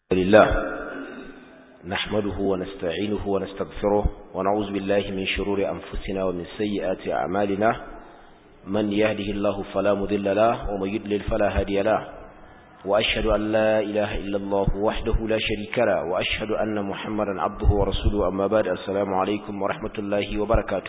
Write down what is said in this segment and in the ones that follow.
لله نحمده ونستعينه ونستغفره ونعوذ بالله من شرور أنفسنا ومن سيئات أعمالنا من يهده الله فلا مذل له ومن يدلل فلا هادي له وأشهد أن لا إله إلا الله وحده لا شريك له وأشهد أن محمدا عبده ورسوله أما بعد السلام عليكم ورحمة الله وبركاته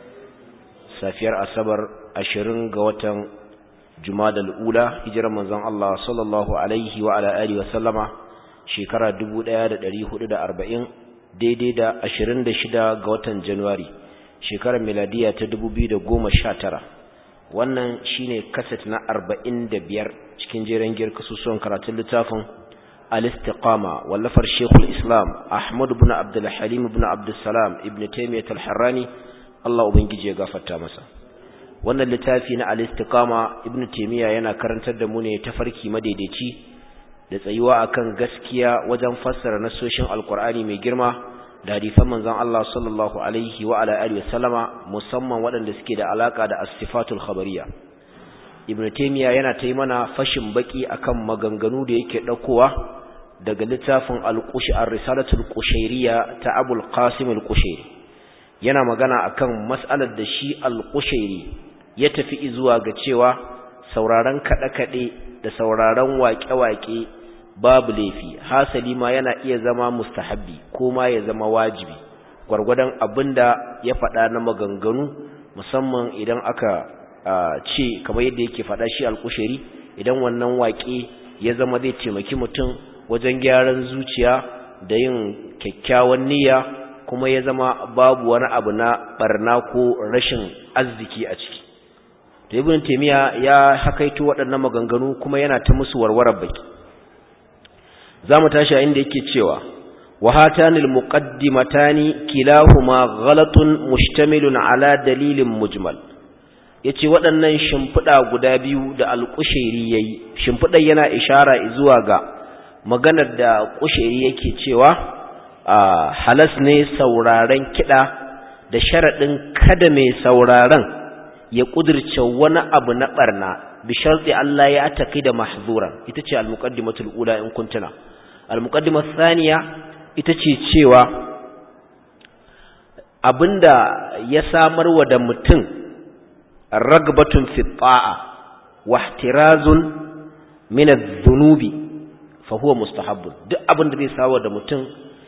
سافير أصبر أشرن قوة جماد الأولى هجر منزان الله صلى الله عليه وعلى آله وسلم shekara arba'in daidai da ashirin da shida ga watan Januwari shekarar miladiya ta tara wannan shine kaset na arba'in da biyar cikin jeren giyar kasusuwan karatun littafin al-istiqama wallafar Sheikhul Islam Ahmad ibn Abdul Halim ibn Abdul Salam ibn Taymiyyah al-Harrani Allah ubangije ya gafarta masa wannan littafi na al-istiqama ibn Taymiyyah yana karantar da mu ne tafarki madaidaici da tsayuwa akan gaskiya wajen fassara nasoshin alkur'ani mai girma da hadisan manzon Allah sallallahu alaihi wa ala alihi wasallama musamman waɗanda suke da alaka da as-sifatul khabariyya ibn taymiya yana ta mana fashin baki akan maganganu da yake daukowa daga littafin al-qushi ar-risalatul qushayriyya ta abul qasim al-qushairi yana magana akan mas'alar da shi al-qushairi ya tafi zuwa ga cewa sauraron kaɗe-kaɗe da sauraron waƙe-waƙe babu laifi hasali ma yana iya zama mustahabbi ko ma ya zama wajibi gwargwadon abinda ya faɗa na maganganu musamman idan aka ce kamar yadda yake faɗa shi alkusheri idan wannan waƙe ya zama zai taimaki mutum wajen gyaran zuciya da yin kyakkyawan niyya kuma ya zama babu wani abu na barna ko rashin arziki a ciki to ibn taymiya ya hakaito waɗannan maganganu kuma yana ta musu warwarar baki zamu tashi a inda yake cewa wa hatanil muqaddimatani kilahuma ghalatun mustamilun ala dalilin mujmal yace waɗannan shimfiɗa guda biyu da al-qushairi yayi shimfiɗar yana ishara zuwa ga maganar da qushairi yake cewa halas ne sauraren kiɗa da sharaɗin kada mai sauraren ya ƙudurce wani abu na ɓarna bi sharɗi Allah ya taƙi da mahzuran ita ce al-muqaddimatul ula in kuntuna al-muqaddimah thaniya ita ce cewa abinda ya samar wa da mutum ragbatun fi ta'a wa ihtirazun min adh-dhunubi fa huwa mustahabbun duk abinda zai sawa da mutum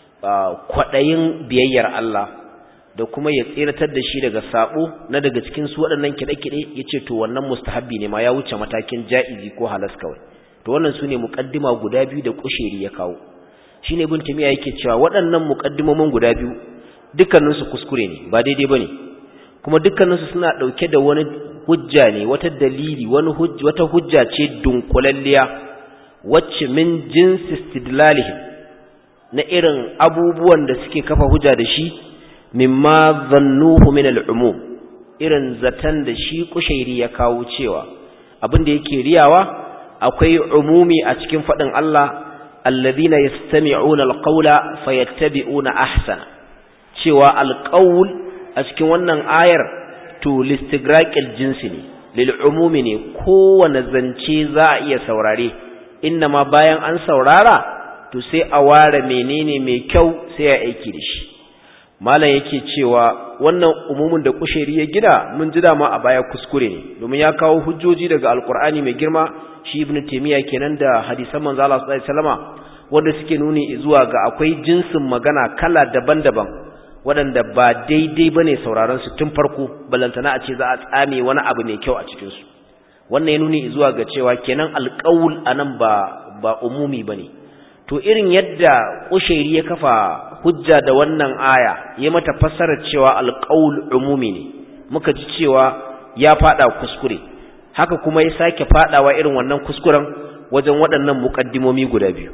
kwadayin biyayyar Allah da kuma ya tseratar da shi daga sabo na daga cikin su waɗannan kiɗe-kiɗe ya ce to wannan mustahabbi ne ma ya wuce matakin ja'izi ko halas kawai to wannan su ne muƙaddima guda biyu da ƙusheri ya kawo shi ne bin tamiya yake cewa waɗannan muƙaddimomin guda biyu dukkaninsu kuskure ne ba daidai ba ne kuma dukkaninsu suna ɗauke da wani hujja ne wata dalili wani wata hujja ce dunkulalliya wacce min jinsi istidlalihim na irin abubuwan da suke kafa hujja da shi mimma zannuhu min al'umum irin zatan da shi kushairi ya kawo cewa abin da yake riyawa akwai umumi a cikin faɗin Allah alladhina yastami'una alqawla fayattabi'una ahsana cewa alqawl a cikin wannan ayar to listigraqil jinsi ne lil umumi ne kowane zance za a iya saurare ma bayan an saurara to sai a ware menene mai kyau sai a aiki da shi malam yake cewa wannan umumin da kusheri ya gida mun ji dama a baya kuskure ne domin ya kawo hujjoji daga alkur'ani mai girma shi ibn taymiya kenan da hadisan manzo Allah sallallahu alaihi wasallama wanda suke nuni zuwa ga akwai jinsin magana kala daban-daban waɗanda ba daidai bane sauraron su tun farko balantana a ce za a tsame wani abu mai kyau a cikin su wannan ya nuni zuwa ga cewa kenan alqaul anan ba ba umumi bane to irin yadda kushairi ya kafa hujja da wannan aya ya mata fassarar cewa alqaul umumi ne muka ji cewa ya fada kuskure haka kuma ya sake fadawa irin wannan kuskuren wajen waɗannan muqaddimomi guda biyu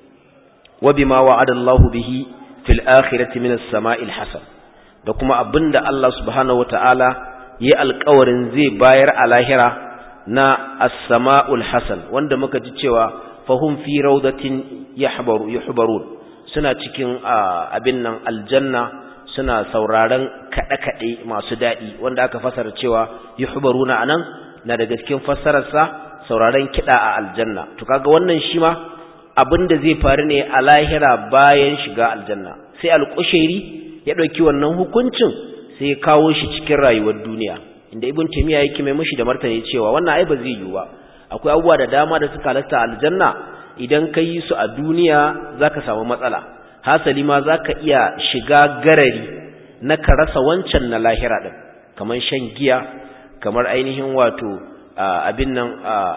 wa bima wa'ada Allahu bihi fil akhirati min as-sama'il hasan da kuma abinda Allah subhanahu wataala yayi alƙawarin zai bayar a lahira na as-sama'ul hasan wanda muka ji cewa fahum fi rawdatin yahbaru yuhbarun suna cikin abin nan aljanna suna sauraron kaɗe-kaɗe masu daɗi wanda aka fasara cewa yuhbaruna anan na daga cikin fassararsa sauraron kiɗa a aljanna to kaga wannan shi ma abin da zai faru ne a lahira bayan shiga aljanna sai alƙushairi ya ɗauki wannan hukuncin sai ya kawo shi cikin rayuwar duniya inda ibn taymiya yake mai mushi da martani cewa wannan ai ba zai yiwu ba akwai abubuwa da dama da suka halatta aljanna idan ka yi su a duniya zaka samu matsala hasali ma zaka iya shiga garari na ka rasa wancan na lahira din kamar shan giya kamar ainihin wato abin nan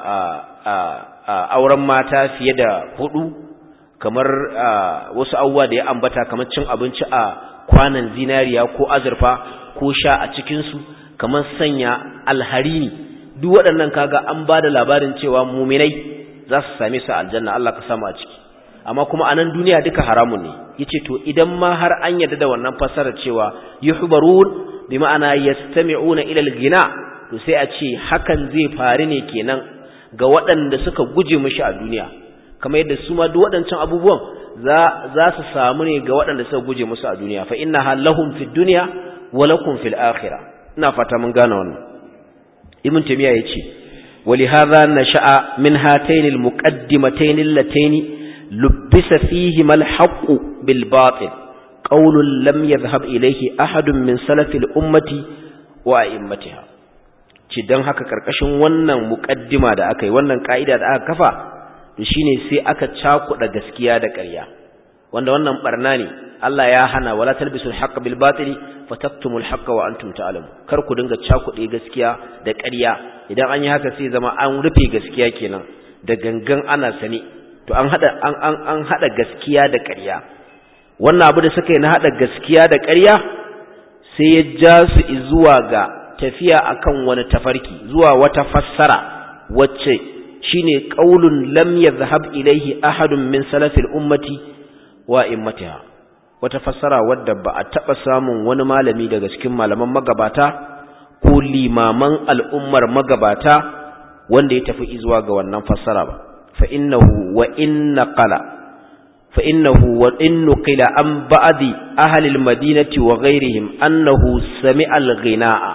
auren mata fiye da hudu kamar wasu abubuwa da ya ambata kamar cin abinci a kwanan zinariya ko azurfa ko sha a cikinsu kamar sanya alharini duk waɗannan kaga an ba da labarin cewa muminai za su same su aljanna Allah ka samu a ciki amma kuma a nan duniya duka haramun ne yace to idan ma har an yarda da wannan fasarar cewa yuhbarun bi ma'ana yastami'una ila al-ghina to sai a ce hakan zai faru ne kenan ga waɗanda suka guje mishi a duniya kamar yadda su ma duk waɗancan abubuwan za za su samu ne ga waɗanda suka guje musu a duniya fa innaha lahum fid dunya wa lakum fil akhirah ina fata mun gane wannan ibn tamiya yace ولهذا نشأ من هاتين المقدمتين اللتين لبس فيهما الحق بالباطل قول لم يذهب إليه أحد من سلف الأمة وأئمتها ci don haka karkashin wannan muƙaddima da aka yi wannan ka'ida da aka kafa to shine sai aka cakuɗa gaskiya da ƙarya wanda wannan barna ne Allah ya hana wala talbisul haqqa bil batili fataktumul haqqa wa antum ta'lamun kar ku dinga cakuɗe gaskiya da ƙarya idan an yi haka sai zama an rufe gaskiya kenan da gangan ana sani to an hada an an an hada gaskiya da ƙarya wannan abu da suka yi na hada gaskiya da ƙarya sai ya ja su zuwa ga tafiya akan wani tafarki zuwa wata fassara wacce shine qaulun lam yadhhab ilayhi ahadun min salafil ummati wa immatiha wata fassara wadda ba a taba samun wani malami daga cikin malaman magabata ko limaman al'ummar magabata wanda ya tafi zuwa ga wannan fassara ba fa innahu wa inna qala fa innahu wa innu qila an ba'di ahli al-madinati wa ghayrihim annahu sami'a al-ghinaa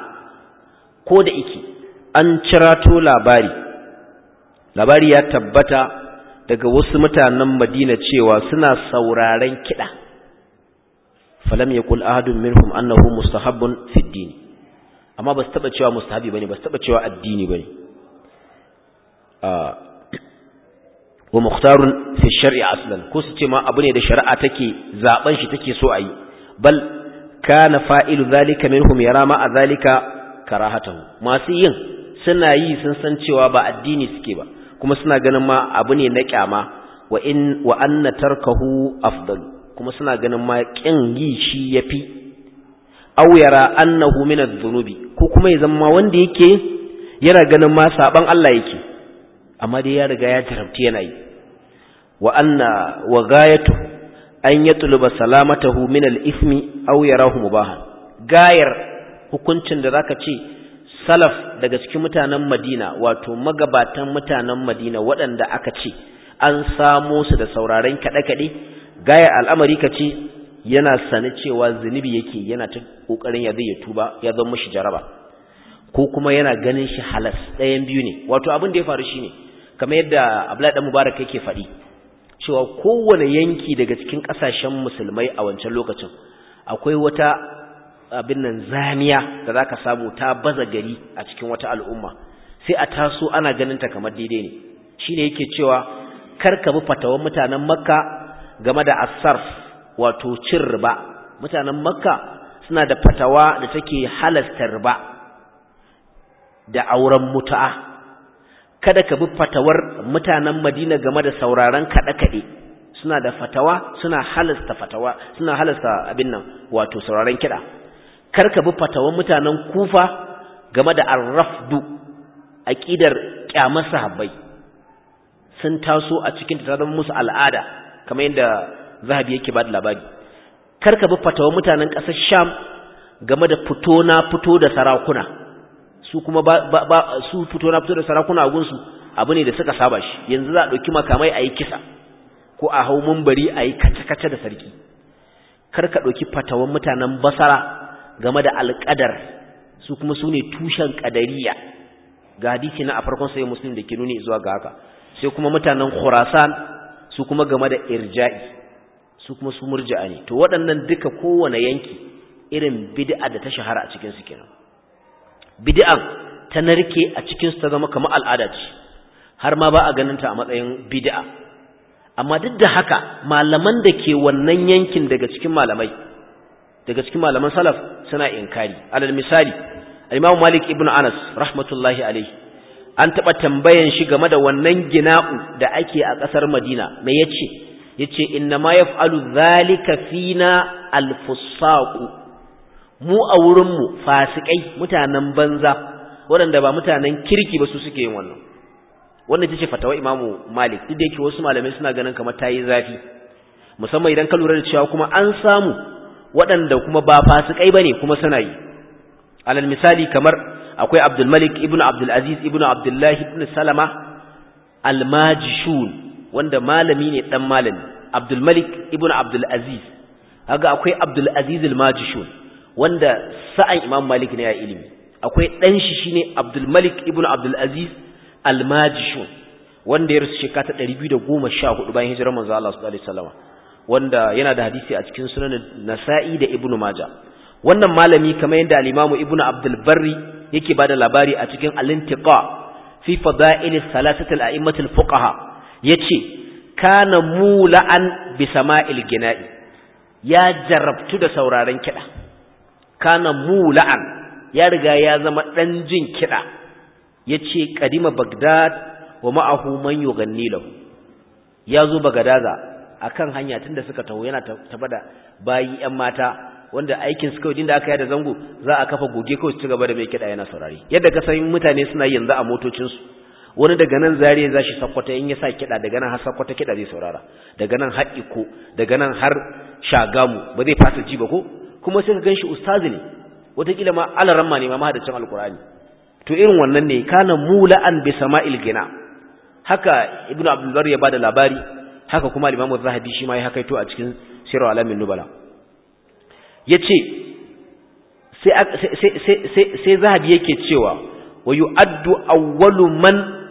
ko da iki an cirato labari labari ya tabbata daga wasu mutanen Madina cewa suna sauraren kiɗa falam yaqul ahadun minhum annahu mustahabbun fi ad-din amma ba su taba cewa mustahabi bane ba su taba cewa addini bane wa mukhtarun fi shar'i aslan ko su ce ma abu ne da shari'a take zaben shi take so ayi bal kana fa'ilu zalika minhum yara ma zalika karahatahu masu yin suna yi sun san cewa ba addini suke ba kuma suna ganin ma abu ne na kyama wa in wa anna tarkahu afdal kuma suna ganin ma kin yi shi yafi aw yara annahu min adh-dhunubi ko kuma ya zama wanda yake yana ganin ma saban Allah yake amma dai ya riga ya tarabti yana yi wa anna wa gayatu an yatluba salamatahu min al-ithmi aw yarahu mubahan gayar hukuncin da zaka ce salaf daga cikin mutanen Madina wato magabatan mutanen Madina waɗanda aka ce an samo su da sauraren kaɗe-kaɗe gayar al'amari ka ce yana sane cewa zunubi yake yana ta kokarin ya zai tuba ya zama mishi jaraba ko kuma yana ganin shi halas ɗayan biyu ne wato abin da ya faru shine kamar yadda Abdullahi dan Mubarak yake faɗi cewa kowane yanki daga cikin ƙasashen musulmai a wancan lokacin akwai wata abin nan zamiya da zaka samu ta baza gari a cikin wata al'umma sai a taso ana ganin ta kamar daidai ne shine yake cewa kar ka bi fatawan mutanen Makka game da asarf wato cin riba mutanen Makka suna da fatawa da take halasta riba da auren mutu'a kada ka bi fatawar mutanen Madina game da sauraron kaɗe-kaɗe suna da fatawa suna halasta fatawa suna halasta abin nan wato sauraron kiɗa kar ka bi fatawar mutanen Kufa game da arrafdu aqidar kyamar sahabbai sun taso a cikin ta zama musu al'ada kamar yadda zahabi yake ba da labari kar ka bi fatawar mutanen ƙasar Sham game da fito na fito da sarakuna su kuma ba, ba, su fito na fito da sarakuna a gunsu abu ne da suka saba shi yanzu za a ɗauki makamai a yi kisa ko a hau mumbari a yi kace-kace da sarki kar ka ɗauki fatawan mutanen basara game da alƙadar su kuma su ne tushen ƙadariya ga hadisi na a farkon sai muslim da ke nuni zuwa ga haka sai kuma mutanen khurasan su kuma game da irja'i su kuma su murji'a ne to waɗannan duka kowane yanki irin bid'a da ta shahara a cikin su kenan bid'an ta narke a cikin su ta zama kamar al'ada ce har ma ba a ganin ta a matsayin bid'a amma duk da haka malaman da ke wannan yankin daga cikin malamai daga cikin malaman salaf suna inkari alal misali al-Imam Malik ibn Anas rahmatullahi alayhi an taba tambayan shi game da wannan gina'u da ake a kasar Madina me yace yace inna ma yaf'alu dhalika fina al-fusaq mu a wurin mu fasikai mutanen banza waɗanda ba mutanen kirki ba su suke yin wannan wannan ita ce fatawa Imam Malik duk da yake wasu malamai suna ganin kamar tayi zafi musamman idan ka lura da cewa kuma an samu waɗanda kuma ba fasikai bane kuma suna yi alal misali kamar akwai Abdul Malik ibn Abdul Aziz ibn Abdullah ibn Salama al-Majishun wanda malami ne dan malami Abdul Malik ibn Abdul Aziz kaga akwai Abdul Aziz al-Majishun wanda sa'an Imam Malik ne ya ilimi akwai dan shi shine Abdul Malik ibn Abdul Aziz al-Majishun wanda ya rasu shekara ta 214 bayan hijirar manzo Allah sallallahu alaihi wasallam wanda yana da hadisi a cikin sunan Nasa'i da Ibn Majah wannan malami kamar yadda al-Imam Ibn Abdul Barri yake bada labari a cikin al-Intiqa fi fada'il salasati al-a'immat al-fuqaha yace kana mula'an bi sama'il gina'i ya jarabtu da sauraron kida kana mula'an ya riga ya zama dan jin kida yace kadima Baghdad wa ma'ahu man yughanni lahu yazo Bagadaza akan hanya tunda suka taho yana tabada bayi ƴan mata wanda aikin su kawai da aka yi da zango za a kafa goge kawai su ci gaba da mai kiɗa yana saurari yadda ka san mutane suna yanzu a motocinsu wani daga nan zariya za shi sakwata in ya sa kiɗa daga nan har sakwata kiɗa zai saurara daga nan har iko daga nan har shagamu ba zai fasa ji ba ko kuma sai ka gan shi ustazi ne wataƙila ma alaramma ne ma mahadacin alkur'ani to irin wannan ne kana mula'an bi sama'il gina haka ibnu abdul bar ya bada labari haka kuma al-Imam zahabi shi ma ya hakaito a cikin Sirru Alamin Nubala yace sai sai sai sai Zahabi yake cewa wa yu'addu awwalu man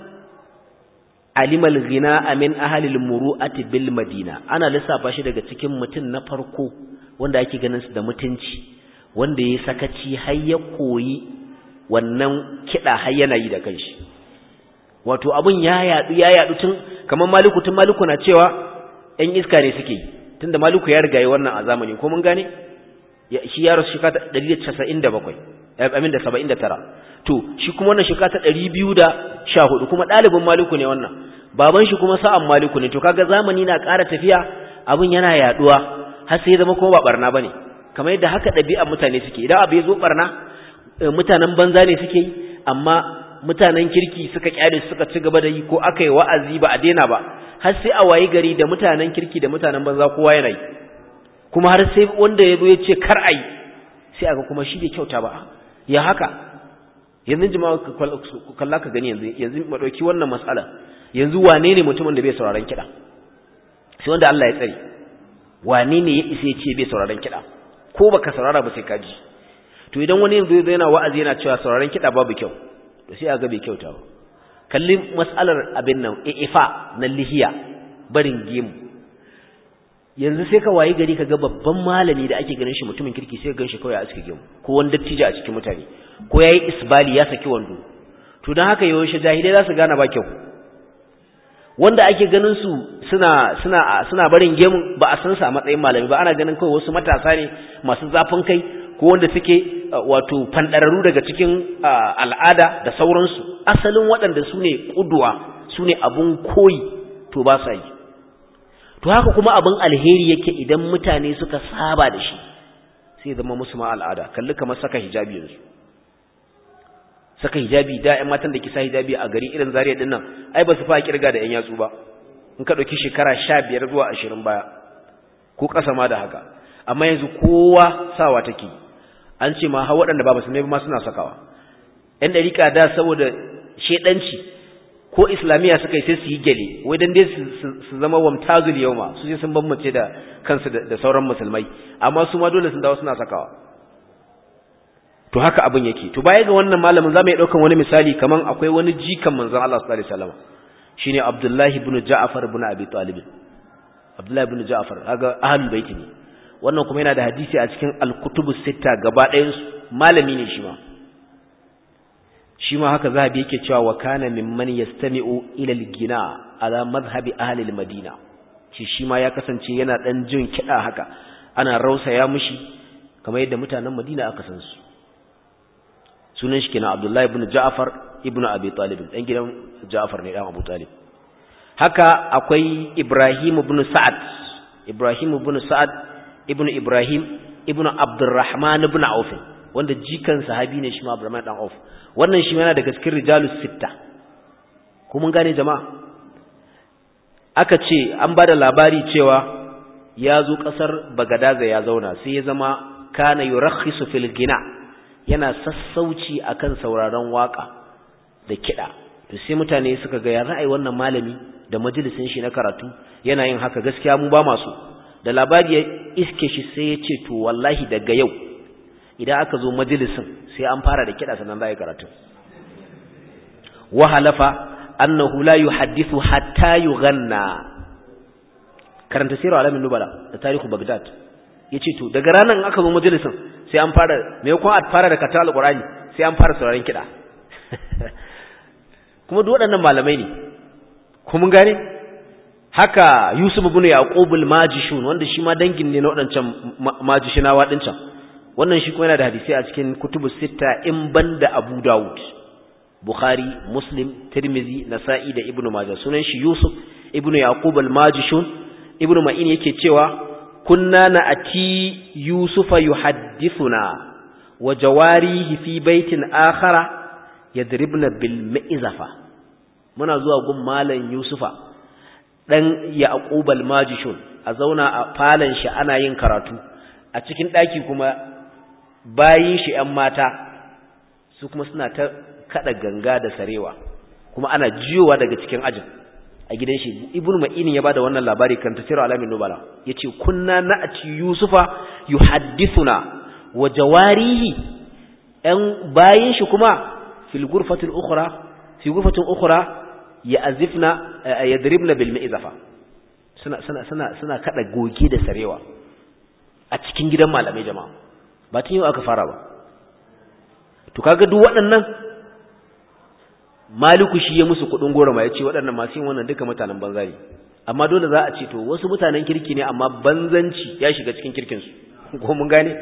alima al-ghina'a min ahli al-muru'ati bil Madina ana lissafa shi daga cikin mutun na farko wanda ake ganin su da mutunci wanda yayi sakaci har ya koyi wannan kida har yana yi da kanshi wato abun ya yadu ya yadu tun kamar maliku tun maliku na cewa ɗan iska ne suke tunda maliku ya riga yi wannan a zamani ko mun gane shi ya rasu shekara 197 amin da 79 to shi kuma wannan shekara ta 214 kuma ɗalibin maliku ne wannan baban shi kuma sa'an maliku ne to kaga zamani na ƙara tafiya abun yana yaduwa har sai zama kuma ba barna bane kamar yadda haka ɗabi'ar mutane suke idan abu ya zo barna mutanen banza ne suke yi amma mutanen kirki suka kyale suka ci gaba da yi ko aka yi wa'azi ba a daina ba har sai a wayi gari da mutanen kirki da mutanen banza kowa yana yi kuma har sai wanda ya zo ya ce kar a yi sai aka kuma shi bai kyauta ba ya haka yanzu jama'a kalla ka gani yanzu yanzu mu dauki wannan mas'ala yanzu wane ne mutumin da bai sauraron kiɗa sai wanda Allah ya tsare wane ne ya isa ya ce bai sauraron kiɗa ko baka saurara ba sai ka ji to idan wani yanzu yana wa'azi yana cewa sauraron kiɗa babu kyau to sai a ga bai kyauta ba kalli mas'alar abin nan ifa na lihiya barin gemu yanzu sai ka wayi gari kaga babban malami da ake ganin shi mutumin kirki sai ka ganshi kawai a cikin gemu ko wani dattijo a cikin mutane ko yayi isbali ya saki wando to dan haka yawanci jahilai za su gane ba kyau wanda ake ganin su suna suna suna barin gemu ba a san su a matsayin malami ba ana ganin kawai wasu matasa ne masu zafin kai ko wanda suke wato fandararru daga cikin al'ada da sauransu asalin waɗanda su ne ƙuduwa su ne abun koyi to ba sa yi to haka kuma abin alheri yake idan mutane suka saba da shi sai zama musu ma al'ada kalli kamar saka hijabi yanzu saka hijabi da ƴan matan da ke sa hijabi a gari irin zariya din nan ai ba su fa kirga da ƴan yatsu ba in ka ɗauki shekara sha biyar zuwa ashirin baya ko ƙasa ma da haka amma yanzu kowa sawa take an ce ma har waɗanda ba musulmai ba ma suna sakawa ƴan ɗariƙa da saboda shedanci ko islamiyya suka yi sai su yi gele wai dan dai su zama wamtazul yawma su sai sun bambance da kansu da sauran musulmai amma su ma dole sun dawo suna sakawa to haka abin yake to baya ga wannan malamin zamu iya daukan wani misali kaman akwai wani jikan manzon Allah sallallahu alaihi wasallam shine Abdullah ibn Ja'far ibn Abi Talib Abdullahi ibn Ja'far kaga ahlul bait ne wannan kuma yana da hadisi a cikin al-kutubus sitta gaba ɗayan su malami ne shi ma shi ma haka zahabi yake cewa wa kana mimman yastami'u ila al-gina ala madhhabi ahli al-madina shi shi ma ya kasance yana dan jin kida haka ana rausaya mishi kamar yadda mutanen Madina aka san su sunan shi kenan Abdullahi ibn Ja'far ibn Abi Talib dan gidan Ja'far ne dan Abu Talib haka akwai Ibrahim ibn Sa'ad Ibrahim ibn Sa'ad ibn Ibrahim ibn Abdurrahman ibn Auf wanda jikan sahabi ne shi ma Abdurrahman dan Auf wannan shi yana daga cikin rijalus sitta ko mun gane jama'a aka ce an bada labari cewa ya zo kasar Bagadaza ya zauna sai ya zama kana yurakhisu fil gina yana sassauci akan sauraron waka da kida to sai mutane suka ga ya ra'ayi wannan malami da majalisin shi na karatu yana yin haka gaskiya mu ba masu da labari ya iske shi sai ya ce to wallahi daga yau idan aka zo majalisin sai an fara da kida sannan za a yi karatu wa halafa annahu la yuhaddithu hatta yughanna karanta sirar alamin nubala da tarihu bagdad yace to daga ranan aka zo majalisin sai an fara me ko a fara da katal alqurani sai an fara sauraron kida kuma duk waɗannan malamai ne ko mun gane haka Yusuf ibn Yaqub al-Majishun wanda shi ma dangin ne na waɗancan majishinawa din can wannan shi kuma yana da hadisi a cikin kutubus sita in banda Abu Dawud Bukhari Muslim Tirmidhi Nasa'i da Ibn Majah sunan shi Yusuf ibn Yaqub al-Majishun Ibn Ma'in yake cewa kunna na'ati Yusufa yuhaddithuna wa jawarihi fi baitin akhara yadribna bil mi'zafa muna zuwa gun malam Yusufa dan Yaqub al-Majishun a zauna a falon shi ana yin karatu a cikin daki kuma bayin shi ƴan mata su kuma suna ta kada ganga da sarewa kuma ana jiyowa daga cikin ajin a gidan shi ibnu ma'inin ya bada wannan labari kan tafsir alamin nubala yace kunna na'ati yusufa yuhaddithuna wa jawarihi ɗan bayin shi kuma fil ghurfatil ukhra fi ghurfatin ukhra ya'zifna yadribna bil mi'zafa suna suna suna suna kada goge da sarewa a cikin gidan malamai jama'a ba tun yau aka fara ba to kaga duk waɗannan maliku shi ya musu kudin goro ma yace waɗannan masu yin wannan duka mutanen banza ne amma dole za a ce to wasu mutanen kirki ne amma banzanci ya shiga cikin kirkin su ko mun gane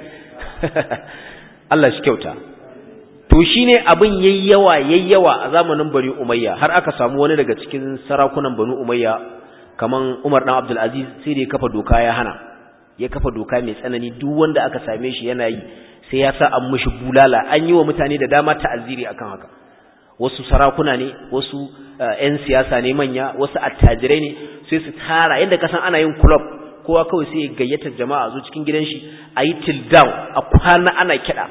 Allah shi kyauta to shine abin yayyawa yayyawa a zamanin Bani Umayya har aka samu wani daga cikin sarakunan Bani Umayya kaman Umar dan Abdul Aziz sai da ya kafa doka ya hana ya kafa doka mai tsanani duk wanda aka same shi yana yi sai ya sa an mishi bulala an yi wa mutane da dama ta'aziri akan haka wasu sarakuna ne wasu ƴan siyasa ne manya wasu attajirai ne sai su tara yadda kasan ana yin club kowa kawai sai ya gayyata jama'a zo cikin gidan shi a yi till down a kwana ana kiɗa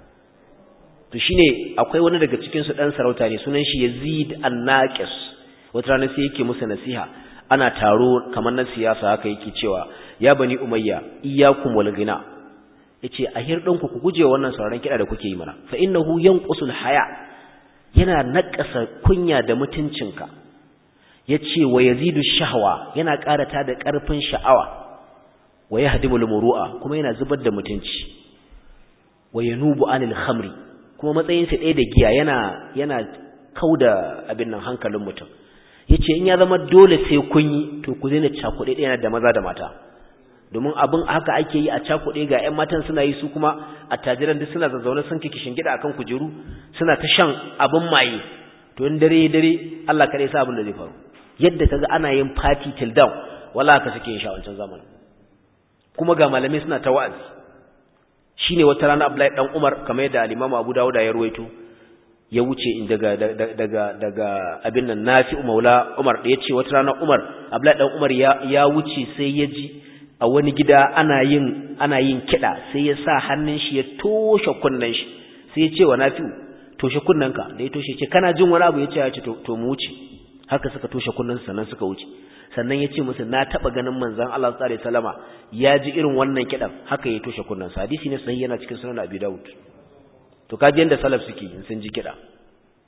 to shine akwai wani daga cikin su dan sarauta ne sunan shi Yazid an-Naqis wata rana sai yake musu nasiha ana taro kamar na siyasa haka yake cewa ya bani umayya iyyakum wal ghina yace a hirdanku ku guje wannan sauraron kida da kuke yi mana fa innahu yanqusul haya yana nakasa kunya da mutuncinka yace wa yazidu shahwa yana karata da karfin sha'awa wa yahdimul muru'a kuma yana zubar da mutunci wa yanubu anil khamri kuma matsayin sa ɗaya da giya yana yana kauda abin nan hankalin mutum yace in ya zama dole sai kun yi to ku daina cakuɗe ɗaya da maza da mata domin abin haka ake yi a cakuɗe ga ƴan matan suna yi su kuma attajiran duk suna zazzaune sun kike shingida akan kujeru suna ta shan abin maye to in dare dare Allah kare sa abin da zai faru yadda kaga ana yin party till down wala haka suke yin sha wancan zamanin kuma ga malamai suna ta wa'azi shine wata rana Abdullahi dan Umar kamar yadda al-Imam Abu Dawud ya ruwaito ya wuce in daga daga daga abin nan Nafi Maula Umar da yace wata rana Umar Abdullahi dan Umar ya ya wuce sai ya ji a wani gida ana yin ana yin kida sai ya sa hannun shi ya toshe kunnan shi sai ya ce wa Nafi toshe kunnanka da ya toshe ce kana jin wani abu ya ce ya ce to mu wuce haka suka toshe kunnan sannan suka wuce sannan ya ce musu na taɓa ganin manzan Allah tsare salama ya ji irin wannan kiɗan haka ya toshe kunnansa hadisi ne sahihi yana cikin sunan abi dawud to kaji yanda salaf suke in sun ji kiɗa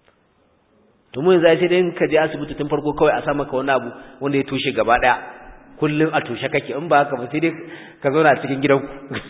to mu yanzu sai dai ka je asibiti tun farko kawai a sa maka wani abu wanda ya toshe gaba ɗaya kullum a tushe kake in ba haka ba sai dai ka zauna a cikin gidanku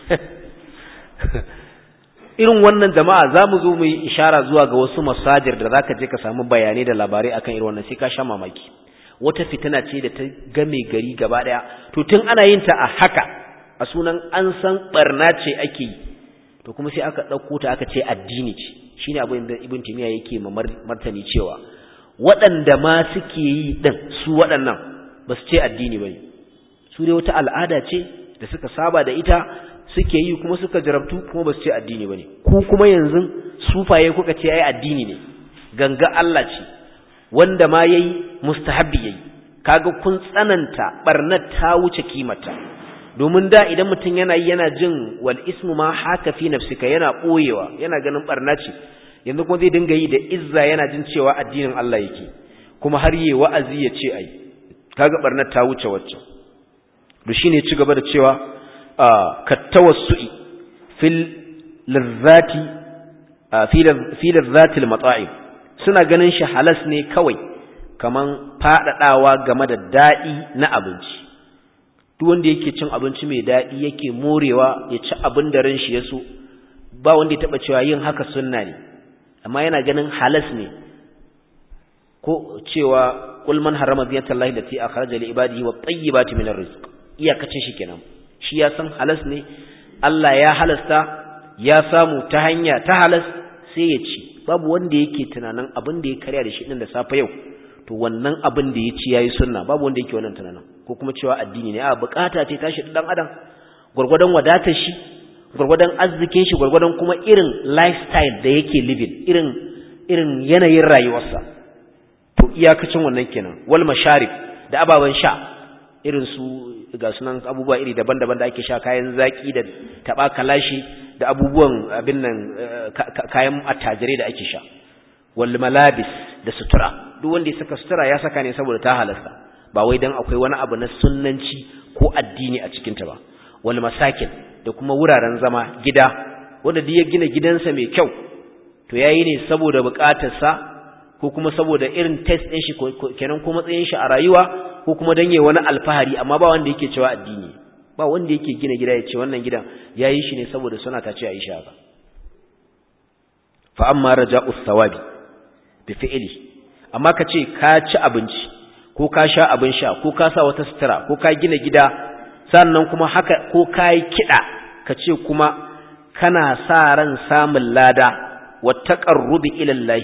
irin wannan jama'a za mu zo mu yi ishara zuwa ga wasu masajir da za ka je ka samu bayanai da labarai akan irin wannan sai ka sha mamaki wata fitina ce da ta game gari gaba ɗaya to tun ana yin ta a haka a sunan an san barna ce ake yi to kuma sai aka ɗauko ta aka ce addini ce shine abin da ibn timiya yake ma martani cewa waɗanda ma suke yi ɗin su waɗannan ba su ce addini ba ne su dai wata al'ada ce da suka saba da ita suke yi kuma suka jarabtu kuma ba su ce addini ba ne ku kuma yanzu sufaye kuka ce ai addini ne ganga Allah ce wanda ma yayi mustahabbi yayi kaga kun tsananta barnat ta wuce kimata domin da idan mutum yana yi yana jin wal ismu ma haka fi nafsika yana boyewa yana ganin barna ce yanzu kuma zai dinga yi da izza yana jin cewa addinin Allah yake kuma har yi wa'azi ya ce ai kaga barnat ta wuce wacce to shine ci gaba da cewa kattawassu'i fil lizzati fi lizzati al-mata'im suna ganin shi halas ne kawai kaman fadadawa game da dadi na abinci duk wanda yake cin abinci mai dadi yake morewa ya ci abin da ran shi ya so ba wanda ya taba cewa yin haka sunna ne amma yana ganin halas ne ko cewa qul man harama ziyatallahi lati akhraja li ibadihi wat tayyibati min ar-rizq iyakacin shi kenan shi ya san halas ne Allah ya halasta ya samu ta hanya ta halas sai ya ci babu wanda yake tunanin abin da ya karya da shi din da safe yau to wannan abin da ya ci yayi sunna babu wanda yake wannan tunanin ko kuma cewa addini ne a bukata ce tashi dan adam gurgurdan wadatar shi gurgurdan arzikin shi gurgurdan kuma irin lifestyle da yake living irin irin yanayin rayuwarsa to iyakacin wannan kenan wal masharib da ababan sha irin su ga sunan abubuwa iri daban-daban da ake sha kayan zaki da taba kalashi da abubuwan abin nan kayan attajirai da ake sha wal malabis da sutura duk wanda ya saka sutura ya saka ne saboda ta halasta ba wai dan akwai wani abu na sunnanci ko addini a cikin ta ba wal masakin da kuma wuraren zama gida wanda duk ya gina gidansa mai kyau to yayi ne saboda bukatarsa ko kuma saboda irin test ɗin shi kenan ko matsayin shi a rayuwa ko kuma dan yayi wani alfahari amma ba wanda yake cewa addini ba wanda yake gina gida ya ce wannan gidan yayi shi ne saboda suna ta ce Aisha ba fa amma raja'u thawabi bi fi'li amma ka ce ka ci abinci ko ka sha abin sha ko ka sa wata sutura ko ka gina gida sannan kuma haka ko ka yi kiɗa ka ce kuma kana sa ran samun lada wa taqarrubi ila Allah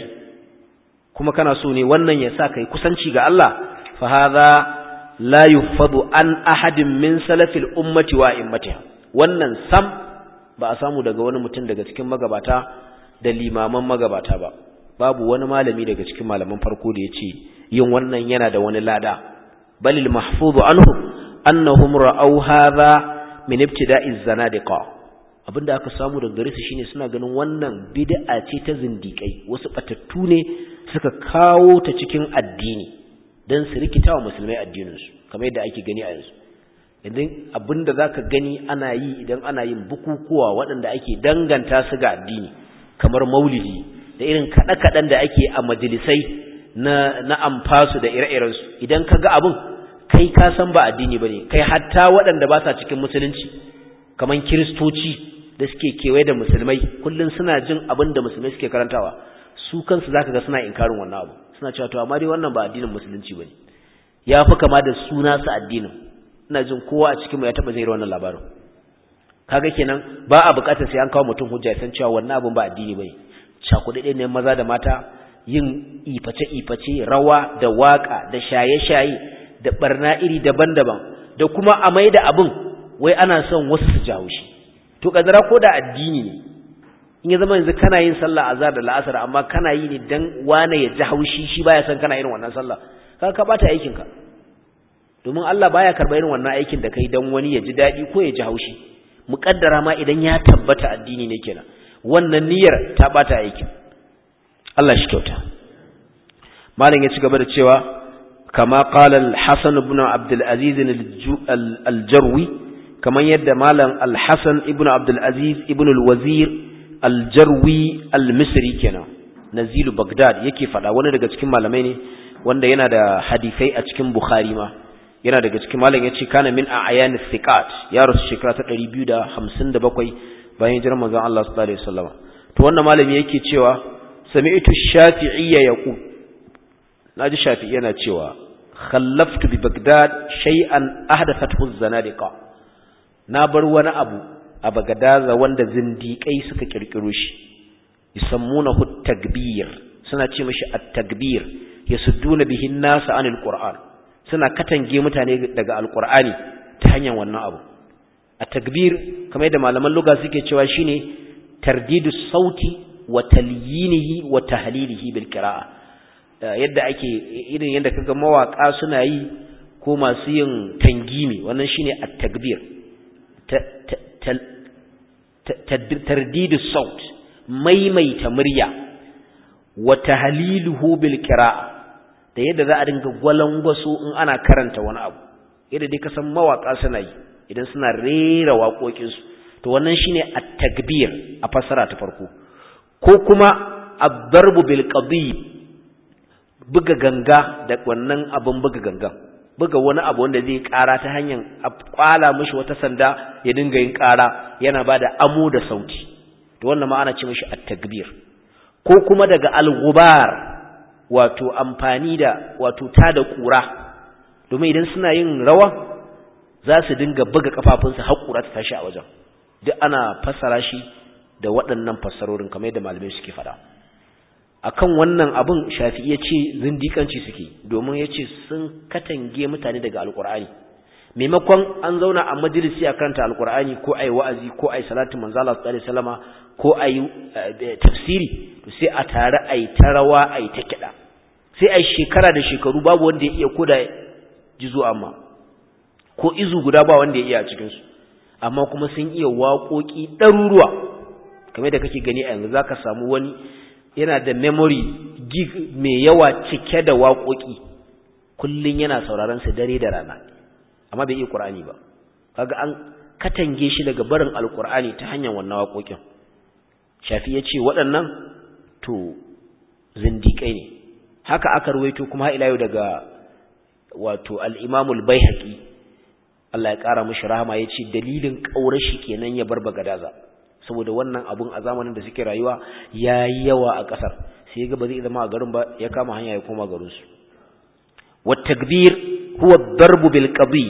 kuma kana so ne wannan ya sa kai kusanci ga Allah fa hadha la yufadu an ahadin min salafil ummati wa immatiha wannan sam ba a samu daga wani mutum daga cikin magabata da limaman magabata ba babu wani malami daga cikin malaman farko da yace yin wannan yana da wani lada balil mahfuzu anhu annahum ra'aw hadha min ibtida'iz zanadiqa abinda aka samu daga gare su shine suna ganin wannan bid'a ce ta zindikai wasu batattu ne suka kawo ta cikin addini dan su rikita wa musulmai addininsu kamar yadda ake gani a yanzu idan abinda zaka gani ana yi idan ana yin bukukuwa waɗanda ake danganta su ga addini kamar maulidi da irin kaɗe-kaɗen da ake a majalisai na na amfasu da ire-irensu idan ka ga abin kai ka san ba addini bane kai hatta waɗanda ba sa cikin musulunci kamar kiristoci da suke kewaye da musulmai kullum suna jin abin da musulmai suke karantawa su kansu zaka ga suna inkarin wannan abu suna cewa to amma dai wannan ba addinin musulunci bane ya fi kama da suna su addinin ina jin kowa a cikin mu ya taba zai wannan labarin kaga kenan ba a bukatar sai an kawo mutum hujja san cewa wannan abin ba addini bane cakuɗe ne maza da mata yin iface iface rawa da waka da shaye shaye da barna iri daban-daban da kuma a mai da abin wai ana son wasu su jawo shi to kadara ko da addini ne in ya zama yanzu kana yin sallah azhar da la'asar amma kana yi ne dan wane ya ji haushi shi baya san kana irin wannan sallah kaga ka bata aikin ka domin Allah baya karba irin wannan aikin da kai dan wani ya ji dadi ko ya ji haushi muƙaddara ma idan ya tabbata addini ne kenan wannan niyyar ta bata aikin Allah shi kyauta malam ya ci gaba da cewa kama qala al-Hasan ibn Abdul Aziz al-Jarwi kaman yadda malam al-Hasan ibn Abdul Aziz ibn al-Wazir al-Jarwi al-Misri kenan nazilu Baghdad yake fada wani daga cikin malamai ne wanda yana da hadisai a cikin Bukhari ma yana daga cikin malam yace kana min a'yan thiqat ya rasu shekara ta 257 bayan hijirar manzon Allah sallallahu alaihi wasallam to wannan malami yake cewa sami'tu shafi'iyya yaqul naji shafi'i yana cewa khallaftu bi bagdad shay'an ahdathathu az-zanadiqa na bar wani abu a bagadaza wanda zindiƙai suka kirkiro shi yusammunahu at-takbir suna ce mishi at-takbir yasudduna bihi an-nas anil qur'an suna katange mutane daga alqur'ani ta hanyar wannan abu at-takbir kamar yadda malaman lugha suke cewa shine tardidus sauti wa talyinihi wa tahlilihi bil qira'a yadda ake irin yadda kaga mawaka suna yi ko masu yin tangimi wannan shine at-takbir tardidus saut maimaita murya wa tahliluhu bil qira'a da yadda za a dinga gwalangwaso in ana karanta wani abu yadda dai kasan mawaka suna yi idan suna rera waƙoƙinsu to wannan shine at-takbir a fasara ta farko ko kuma ad-darbu bil qadib buga ganga da wannan abun buga gangan buga wani abu wanda zai ƙara ta hanyar kwala mishi wata sanda ya dinga yin ƙara yana bada amo da sauti to wannan ma ana ce mishi at-takbir ko kuma daga al-ghubar wato amfani da wato ta da ƙura domin idan suna yin rawa za su dinga buga kafafunsu har ƙura ta tashi a wajen duk ana fassara shi da waɗannan fassarorin kamar yadda malamai suke faɗa akan wannan abin shafi ya ce zindikanci suke domin ya ce sun katange mutane daga alƙur'ani maimakon an zauna a majalisi a karanta alƙur'ani ko a yi wa'azi ko a yi salatin manzala su alaihi salama ko a yi tafsiri to sai a tare a yi ta rawa a yi ta kiɗa sai a yi shekara da shekaru babu wanda ya iya koda jizo amma ko izu guda ba wanda ya iya a cikinsu amma kuma sun iya waƙoƙi ɗaruruwa kamar da kake gani a yanzu za ka samu wani yana da memory gig mai yawa cike da waƙoƙi kullum yana sauraron su dare da rana amma bai iya ƙur'ani ba kaga an katange shi daga barin alƙur'ani ta hanyar wannan waƙoƙin shafi ya ce waɗannan to zindiƙai ne haka aka ruwaito kuma ila yau daga wato al-imamul baihaqi Allah ya ƙara mashi rahama ya ce dalilin ƙaurar shi kenan ya bar bagadaza saboda wannan abun a zamanin da suke rayuwa ya yi yawa a ƙasar sai ga ba zai zama a garin ba ya kama hanya ya koma garinsu والتكبير هو الضرب بالقضي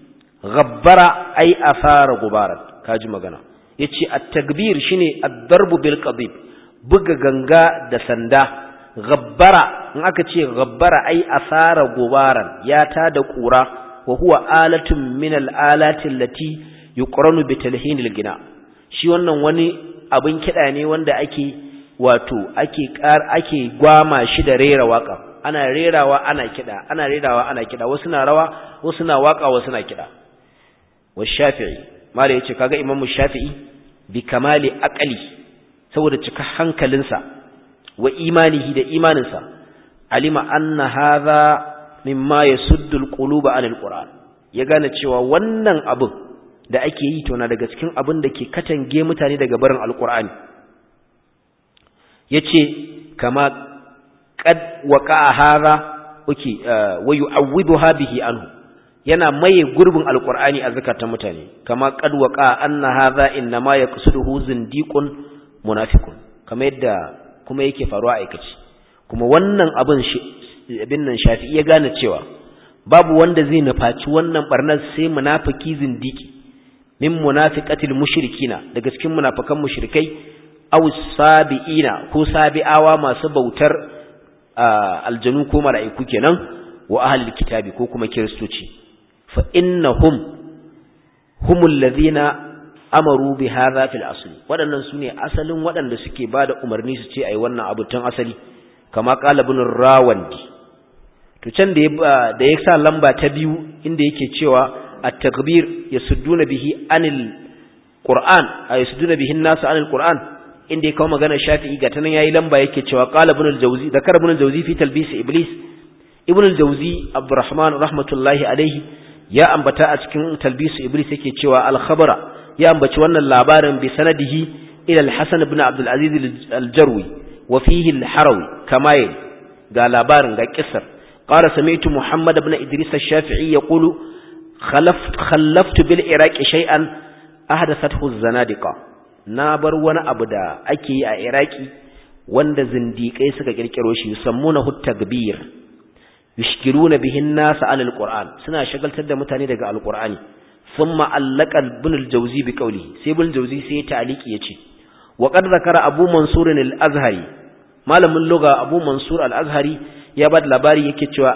غبر أي أثار غبارا كاجي مغانا يتشي التكبير شيني الضرب بالقضيب بغا غنغا دا سندا غبر نأكا تشي غبر أي أثار غبارا ياتا دا قورا وهو آلة من الآلات التي يقرن بتلهين الغناء shi wannan wani abin kiɗa ne wanda ake wato ake ƙar ake gwama shi da rera waka ana rerawa ana kiɗa ana rerawa ana kiɗa wasu na rawa wasu na waka wasu na kiɗa wa shafi'i mala yace kaga imamu shafi'i bi kamali aqli saboda cika hankalinsa wa imanihi da imaninsa alima anna hadha mimma yasuddu alquluba anil qur'an ya gane cewa wannan abin da ake yi to na daga cikin abin da ke katange mutane daga barin alqur'ani yace kama qad waqa'a hadha uki wa yu'awwiduha bihi anhu yana maye gurbin alqur'ani a zakatan mutane kama qad waqa'a anna hadha inma yaqsuduhu zindiqun munafiqun kama yadda kuma yake faruwa aikaci kuma wannan abin abin nan shafi'i ya gane cewa babu wanda zai nufaci wannan barnar sai munafiki zindiki min munafiqatil mushrikina daga cikin munafikan mushrikai aw sabiina ko sabi'awa masu bautar aljanu ko mala'iku kenan wa ahlul kitabi ko kuma kiristoci fa innahum humul ladhina amaru bi hadha fil asli wadannan sune asalin wadanda suke bada umarni su ce ai wannan abu tun asali kama qala ibn rawandi to can da da ya sa lamba ta biyu inda yake cewa at-takbir yasudduna bihi anil qur'an ay yasudduna bihi an-nas anil qur'an inda ya kawo magana shafi'i ga tanan yayi lamba yake cewa qala ibn al-jawzi zakar ibn al-jawzi fi talbis iblis ibn al-jawzi abdurrahman rahmatullahi alayhi ya ambata a cikin talbis iblis yake cewa al-khabara ya ambaci wannan labarin bi sanadihi ila al-hasan ibn abdul aziz al-jarwi wa fihi al-harawi kama ga labarin ga kissar قال سمعت محمد بن إدريس الشافعي يقول خلفت, خلفت بالعراق شيئا أحدثته الزنادقة نابر وانا أبدا أكي عراقي wanda zindiƙai suka kirkiro shi yusammunahu takbir yushkiluna bihin nas an alquran suna shagaltar da mutane daga alqurani thumma allaka ibn aljawzi bi qawli sai ibn aljawzi sai ya ta'liqi yace wa qad zakara abu mansur al-azhari malamin lugha abu mansur al-azhari ya bada labari yake cewa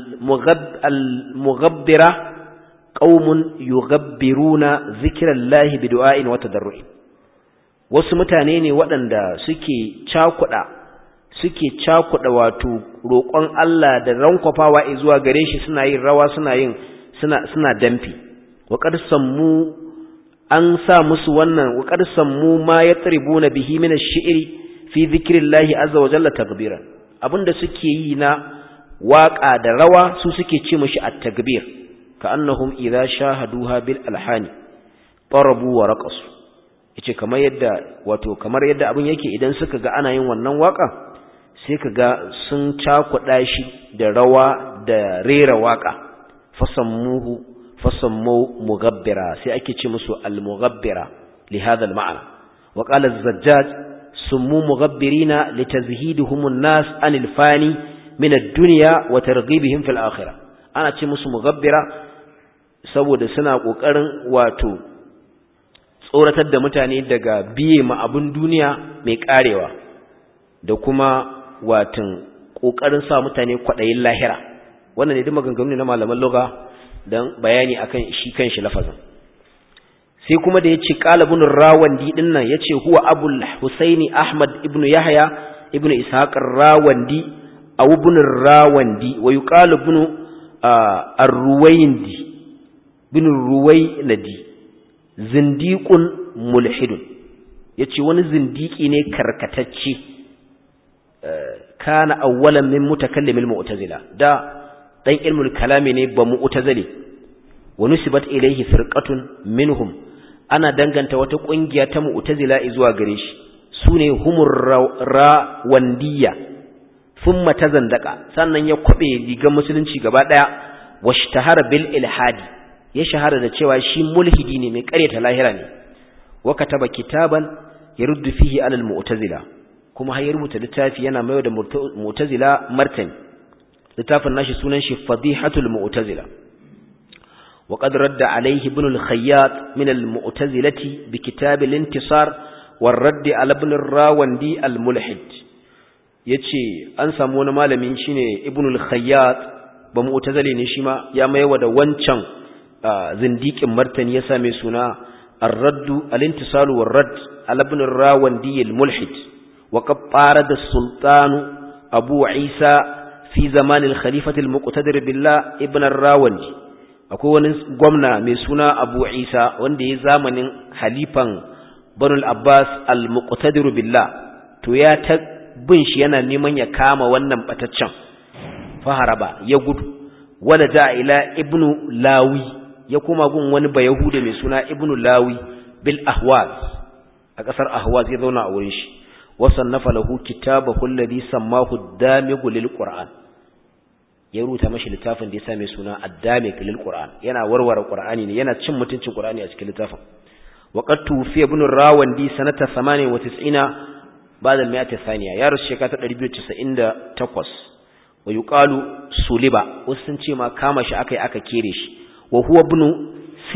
al-mughabbira qaumun yughabbiruna zikrallahi bi du'ain wa tadarru'in wasu mutane ne waɗanda suke cakuɗa suke cakuɗa wato roƙon Allah da rankwafawa zuwa gare shi suna yin rawa suna yin suna suna damfi wa qad sammu an sa musu wannan wa qad sammu ma yatribuna bihi min ash-shi'ri fi dhikrillahi azza wa jalla takbiran abinda suke yi na waƙa da rawa su suke ce mishi at-takbir ka annahum idza shahaduha bil alhani tarabu wa raqasu yace kamar yadda wato kamar yadda abin yake idan suka ga ana yin wannan waka sai kaga sun cakuɗa shi da rawa da rera waka fasammuhu fasammu mugabbira sai ake ce musu al-mughabbira li hadha al-ma'na wa qala az-zajjaj summu mughabbirina litazhiduhum an-nas anil fani min ad-dunya wa targhibihim fil akhirah ana ce musu mughabbira saboda suna kokarin wato tsoratar da mutane daga biye ma abin duniya mai karewa da kuma watan kokarin sa mutane kwadayin lahira wannan ne duk maganganu na malaman lugha dan bayani akan shi kanshi lafazin sai kuma da yace qalibun rawandi din nan yace huwa abul husaini ahmad ibnu yahya ibnu ishaq rawandi aw ibn rawandi wa yuqalu ibn ar-ruwayndi ibn ruwaynadi zindiqun mulhidun yace wani zindiki ne karkatacce kana awwalan min mutakallimil mu'tazila da dan ilmul kalami ne ba mu'tazili wa nusibat ilayhi firqatun minhum ana danganta wata kungiya ta mu'tazila zuwa gare shi sune humur rawandiya thumma tazandaka sannan ya kwabe rigar musulunci gaba daya washtahara bil ilhadi ya shahara da cewa shi mulhidi ne mai ƙaryata lahira ne wa kataba kitaban yaruddu fihi alal mu'tazila kuma har ya rubuta littafi yana mai da mu'tazila martani littafin nashi sunan shi fadihatul mu'tazila wa qad radda alayhi ibn al-khayyat min al-mu'tazilati bi kitab al-intisar war radd ala ibn rawandi al-mulhid yace an samu wani malami shine ibn al-khayyat ba mu'tazili ne shi ma ya maiwa da wancan zindikin martani ya same suna ar-radd al-intisal war radd ala ibn rawandi al-mulhid wa qad da sultanu abu isa fi zamanin khalifatul muqtadir billah ibn ar-rawandi akwai wani gwamna mai suna Abu Isa wanda ya zamanin halifan Banu al-Abbas al-muqtadir billah to ya ta bin shi yana neman ya kama wannan bataccen faharaba ya gudu wala da ila ibnu lawi ya kuma gun wani bayahuda mai suna ibnu lawi bil ahwaz a kasar ahwaz ya zauna a wurin shi wasannafa lahu kitabahu alladhi sammahu ad-damigu lil qur'an ya rubuta mashi littafin da ya same suna addamik lil qur'an yana warware qur'ani ne yana cin mutuncin qur'ani a cikin littafin wa qad tufi ibn rawandi sanata 98 ba'da al-mi'ati thaniya ya rusu shekara ta 298 wa yuqalu suliba wasu sun ce ma kama shi akai aka kere shi wa huwa ibn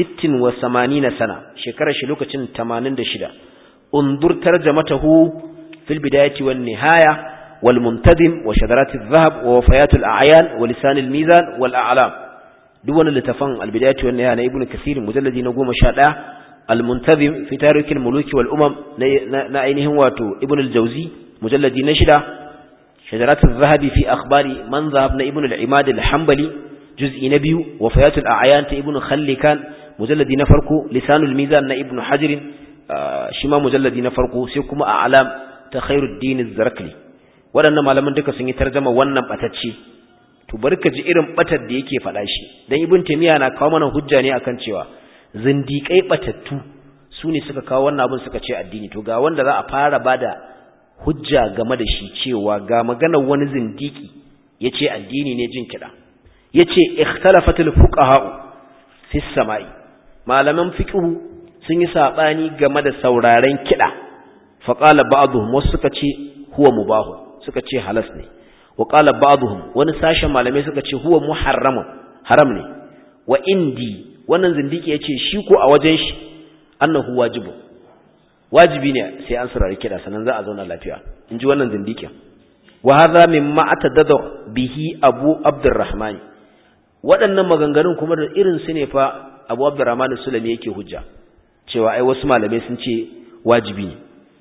86 sana shekarar shi lokacin 86 undur tarjamatahu fil bidayati wan nihaya والمنتدم وشذرات الذهب ووفيات الأعيان ولسان الميزان والأعلام دون اللتفن البداية والنهاية ابن كثير مجلد نقوم شاء المنتظم في تاريخ الملوك والأمم نعينهم واتو ابن الجوزي مجلد نشدة شجرات الذهب في أخبار من ذهبنا ابن العماد الحنبلي جزء نبي وفيات الأعيان ابن خلي كان مجلد نفرق لسان الميزان ابن حجر شما مجلد نفرق سيكم أعلام تخير الدين الزركلي waɗannan malaman duka sun yi tarjama wannan batacce to bari ka ji irin batar da yake faɗa shi dan ibn taymiya na kawo mana hujja ne akan cewa zindiƙai batattu su ne suka kawo wannan abin suka ce addini to ga wanda za a fara bada hujja game da shi cewa ga maganar wani zindiki yace addini ne jin kida yace ikhtalafatul fuqaha fi samai malaman fiqhu sun yi sabani game da sauraren kida fa qala ba'dhum wasu suka ce huwa mubahu suka ce halas ne wa qala ba'dhum wani sashen malamai suka ce huwa muharramun haram ne wa indi wannan zindiki yace shi ko a wajen shi annahu wajibu wajibi ne sai an saurari kida sannan za a zauna lafiya inji wannan zindikin wa hadha mimma atadada bihi abu abdurrahman waɗannan maganganun kuma da irin su ne fa abu abdurrahman sulami yake hujja cewa ai wasu malamai sun ce wajibi ne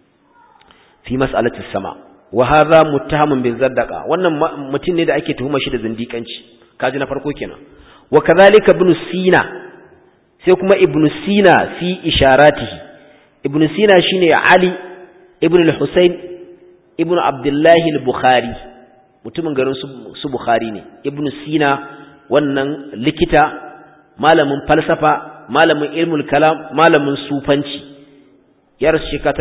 fi mas'alati sama wa hadha muttahamun bil zaddaqa wannan mutum ne da ake tuhuma shi da zindikanci kaji na farko kenan wa kadhalika ibn sina sai kuma ibn sina fi isharatihi ibn sina shine ali ibn al-husayn ibn abdullah al-bukhari mutumin garin su bukhari ne ibn sina wannan likita malamin falsafa malamin ilmul kalam malamin sufanci ya rasu shekara ta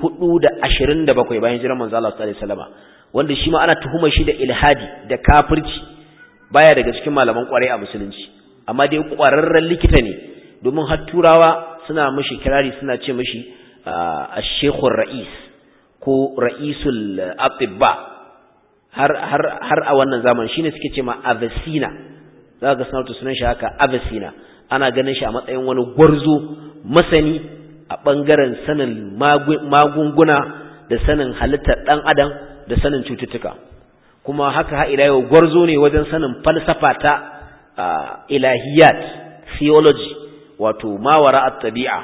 427 bayan jiran manzo Allah sallallahu alaihi wasallam wanda shi ma ana tuhumar shi da ilhadi da kafirci baya daga cikin malaman kwarai a musulunci amma dai kwararren likita ne domin har turawa suna mishi kirari suna ce mishi ash-shaykhur ra'is ko ra'isul atibba har har har a wannan zaman shine suke ce ma avicina za ga sanatu sunan shi haka avicina ana ganin shi a matsayin wani gwarzo masani a bangaren sanin magunguna da sanin halittar dan adam da sanin cututtuka kuma haka ha ila yau gwarzo ne wajen sanin falsafa ta ilahiyat theology wato mawara at-tabi'a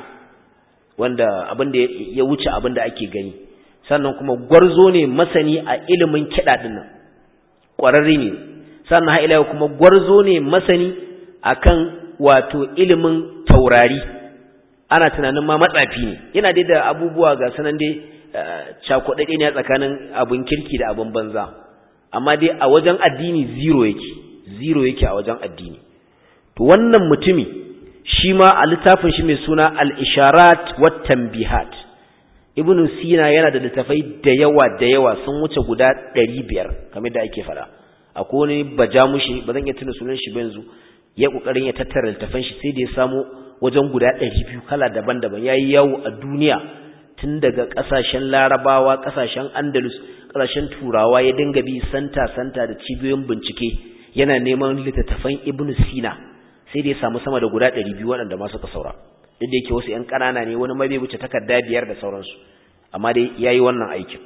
wanda abinda ya wuce abinda ake gani sannan kuma gwarzo ne masani a ilimin kiɗa dinnan ƙwararre ne sannan ha ila kuma gwarzo ne masani akan wato ilimin taurari ana tunanin ma matsafi ne yana dai da abubuwa ga sanan dai cakuɗaɗe ne a tsakanin abin kirki da abin banza amma dai a wajen addini zero yake zero yake a wajen addini to wannan mutumi shi ma a littafin shi mai suna al-isharat wat tanbihat ibnu sina yana da littafai da yawa da yawa sun wuce guda 500 kamar da ake fada akwai wani bajamushi ba zan iya tuna sunan shi ba yanzu ya kokarin ya tattara littafan shi sai da ya samu wajen guda 200 kala daban-daban yayi yawo a duniya tun daga kasashen larabawa kasashen andalus kasashen turawa ya dinga bi santa santa da cibiyoyin bincike yana neman littattafan ibnu sina sai da ya samu sama da guda 200 waɗanda ma suka saura duk da yake wasu ƴan ƙanana ne wani ma bai wuce takarda biyar da sauransu amma dai yayi wannan aikin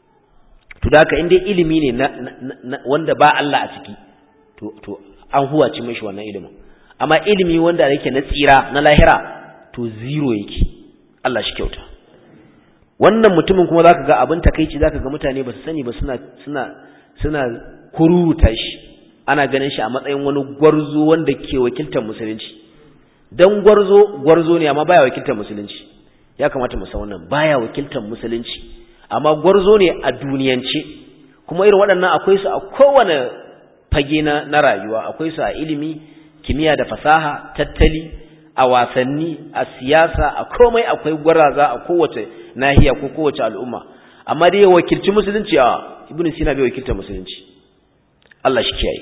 to da haka in dai ilimi ne na, wanda ba Allah a ciki to to an huwaci mishi wannan ilimin amma ilimi wanda yake na tsira na lahira to zero yake Allah shi kyauta wannan mutumin kuma zaka ga abin takeici zaka ga mutane ba su sani ba suna suna suna kururuta shi ana ganin shi a matsayin wani gwarzo wanda ke wakiltar musulunci dan gwarzo gwarzo ne amma baya wakiltar musulunci ya kamata mu san wannan baya wakiltar musulunci amma gwarzo ne a duniyance kuma irin waɗannan akwai su a kowane fage na, na rayuwa akwai su a ilimi kimiyya da fasaha tattali a wasanni a siyasa a komai akwai gwaraza a kowace nahiya ko kowace al'umma amma dai ya wakilci musulunci a ibnu sina bai wakiltar musulunci Allah shi kiyaye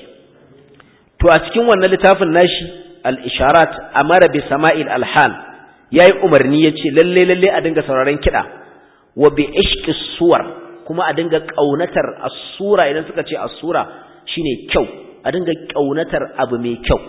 to a cikin wannan littafin nashi al-isharat amara bi sama'il alhan yayi umarni yace lalle lalle a dinga sauraron kida wa bi ishqi suwar kuma a dinga kaunatar as-sura idan suka ce as-sura shine kyau a dinga kaunatar abu mai kyau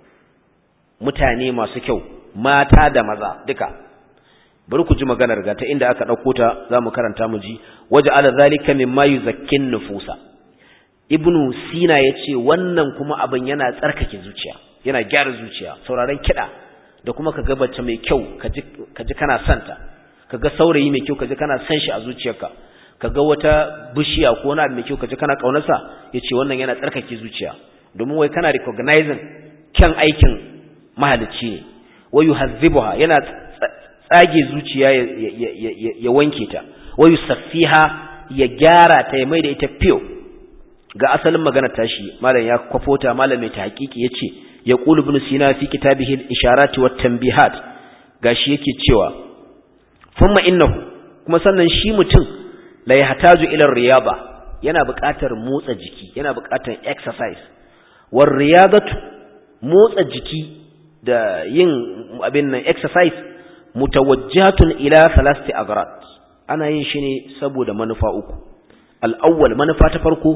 mutane masu kyau mata da maza duka bari ku ji maganar ga ta inda aka dauko ta zamu karanta mu ji waja'ala zalika mimma yuzakkin nufusa ibnu sina yace wannan kuma abin yana tsarkake zuciya yana gyara zuciya sauraron kida da kuma kaga bacce mai kyau kaji kaji kana santa kaga saurayi mai kyau kaji kana san shi a zuciyarka kaga wata bishiya ko wani abu mai kyau kaji kana kaunarsa yace wannan yana tsarkake zuciya domin wai kana recognizing kyan aikin mahalicci ne wa yuhazzibuha yana tsage zuciya ya wanke ta wa yusaffiha ya gyara ta ya maida ita fiyo ga asalin magana tashi malam ya kwafota malam mai tahqiqi yace ya qulu ibn sina fi kitabihi al-isharat wa tanbihat gashi yake cewa thumma innahu kuma sannan shi mutum la yahtaju ila riyaba yana buƙatar motsa jiki yana buƙatar exercise war riyadatu motsa jiki da yin abin nan exercise mutawajjatun ila thalathati aghrad ana yin shi ne saboda manufa uku al-awwal manufa ta farko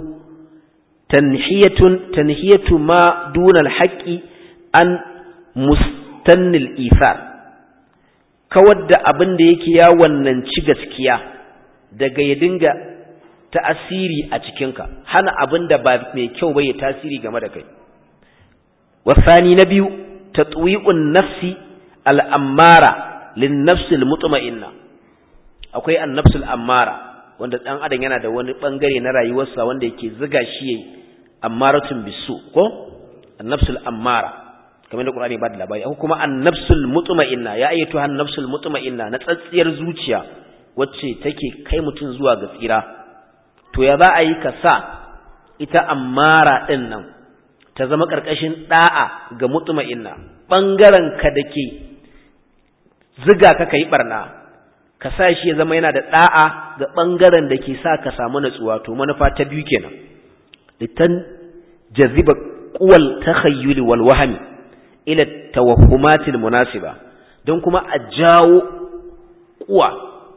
tanhiyatun tanhiyatu ma duna al-haqqi an mustannil ithar kawar da abin da yake ya wannan ci gaskiya daga ya dinga ta'asiri a cikinka hana abin da ba mai kyau ba ya tasiri game da kai wasani na biyu tatwi'un nafsi al'ammara lin nafsil mutma'inna akwai an-nafsul ammara wanda dan adam yana da wani bangare na rayuwarsa wanda yake ziga shi yayi ammaratun bisu ko an-nafsul ammara kamar da Qur'ani ba da labari akwai kuma an-nafsul mutma'inna ya ayyatu an-nafsul mutma'inna na tsatsiyar zuciya wacce take kai mutun zuwa ga tsira to ya za a yi ka sa ita ammara din nan ta zama karkashin da'a ga mutma'inna bangaren ka dake ziga ka kai barna ka sa shi ya zama yana da da'a ga bangaren da ke sa ka samu natsuwa to manufa ta biyu kenan litan jaziba quwal takhayyul wal wahmi ila tawahhumatil munasiba don kuma a jawo kuwa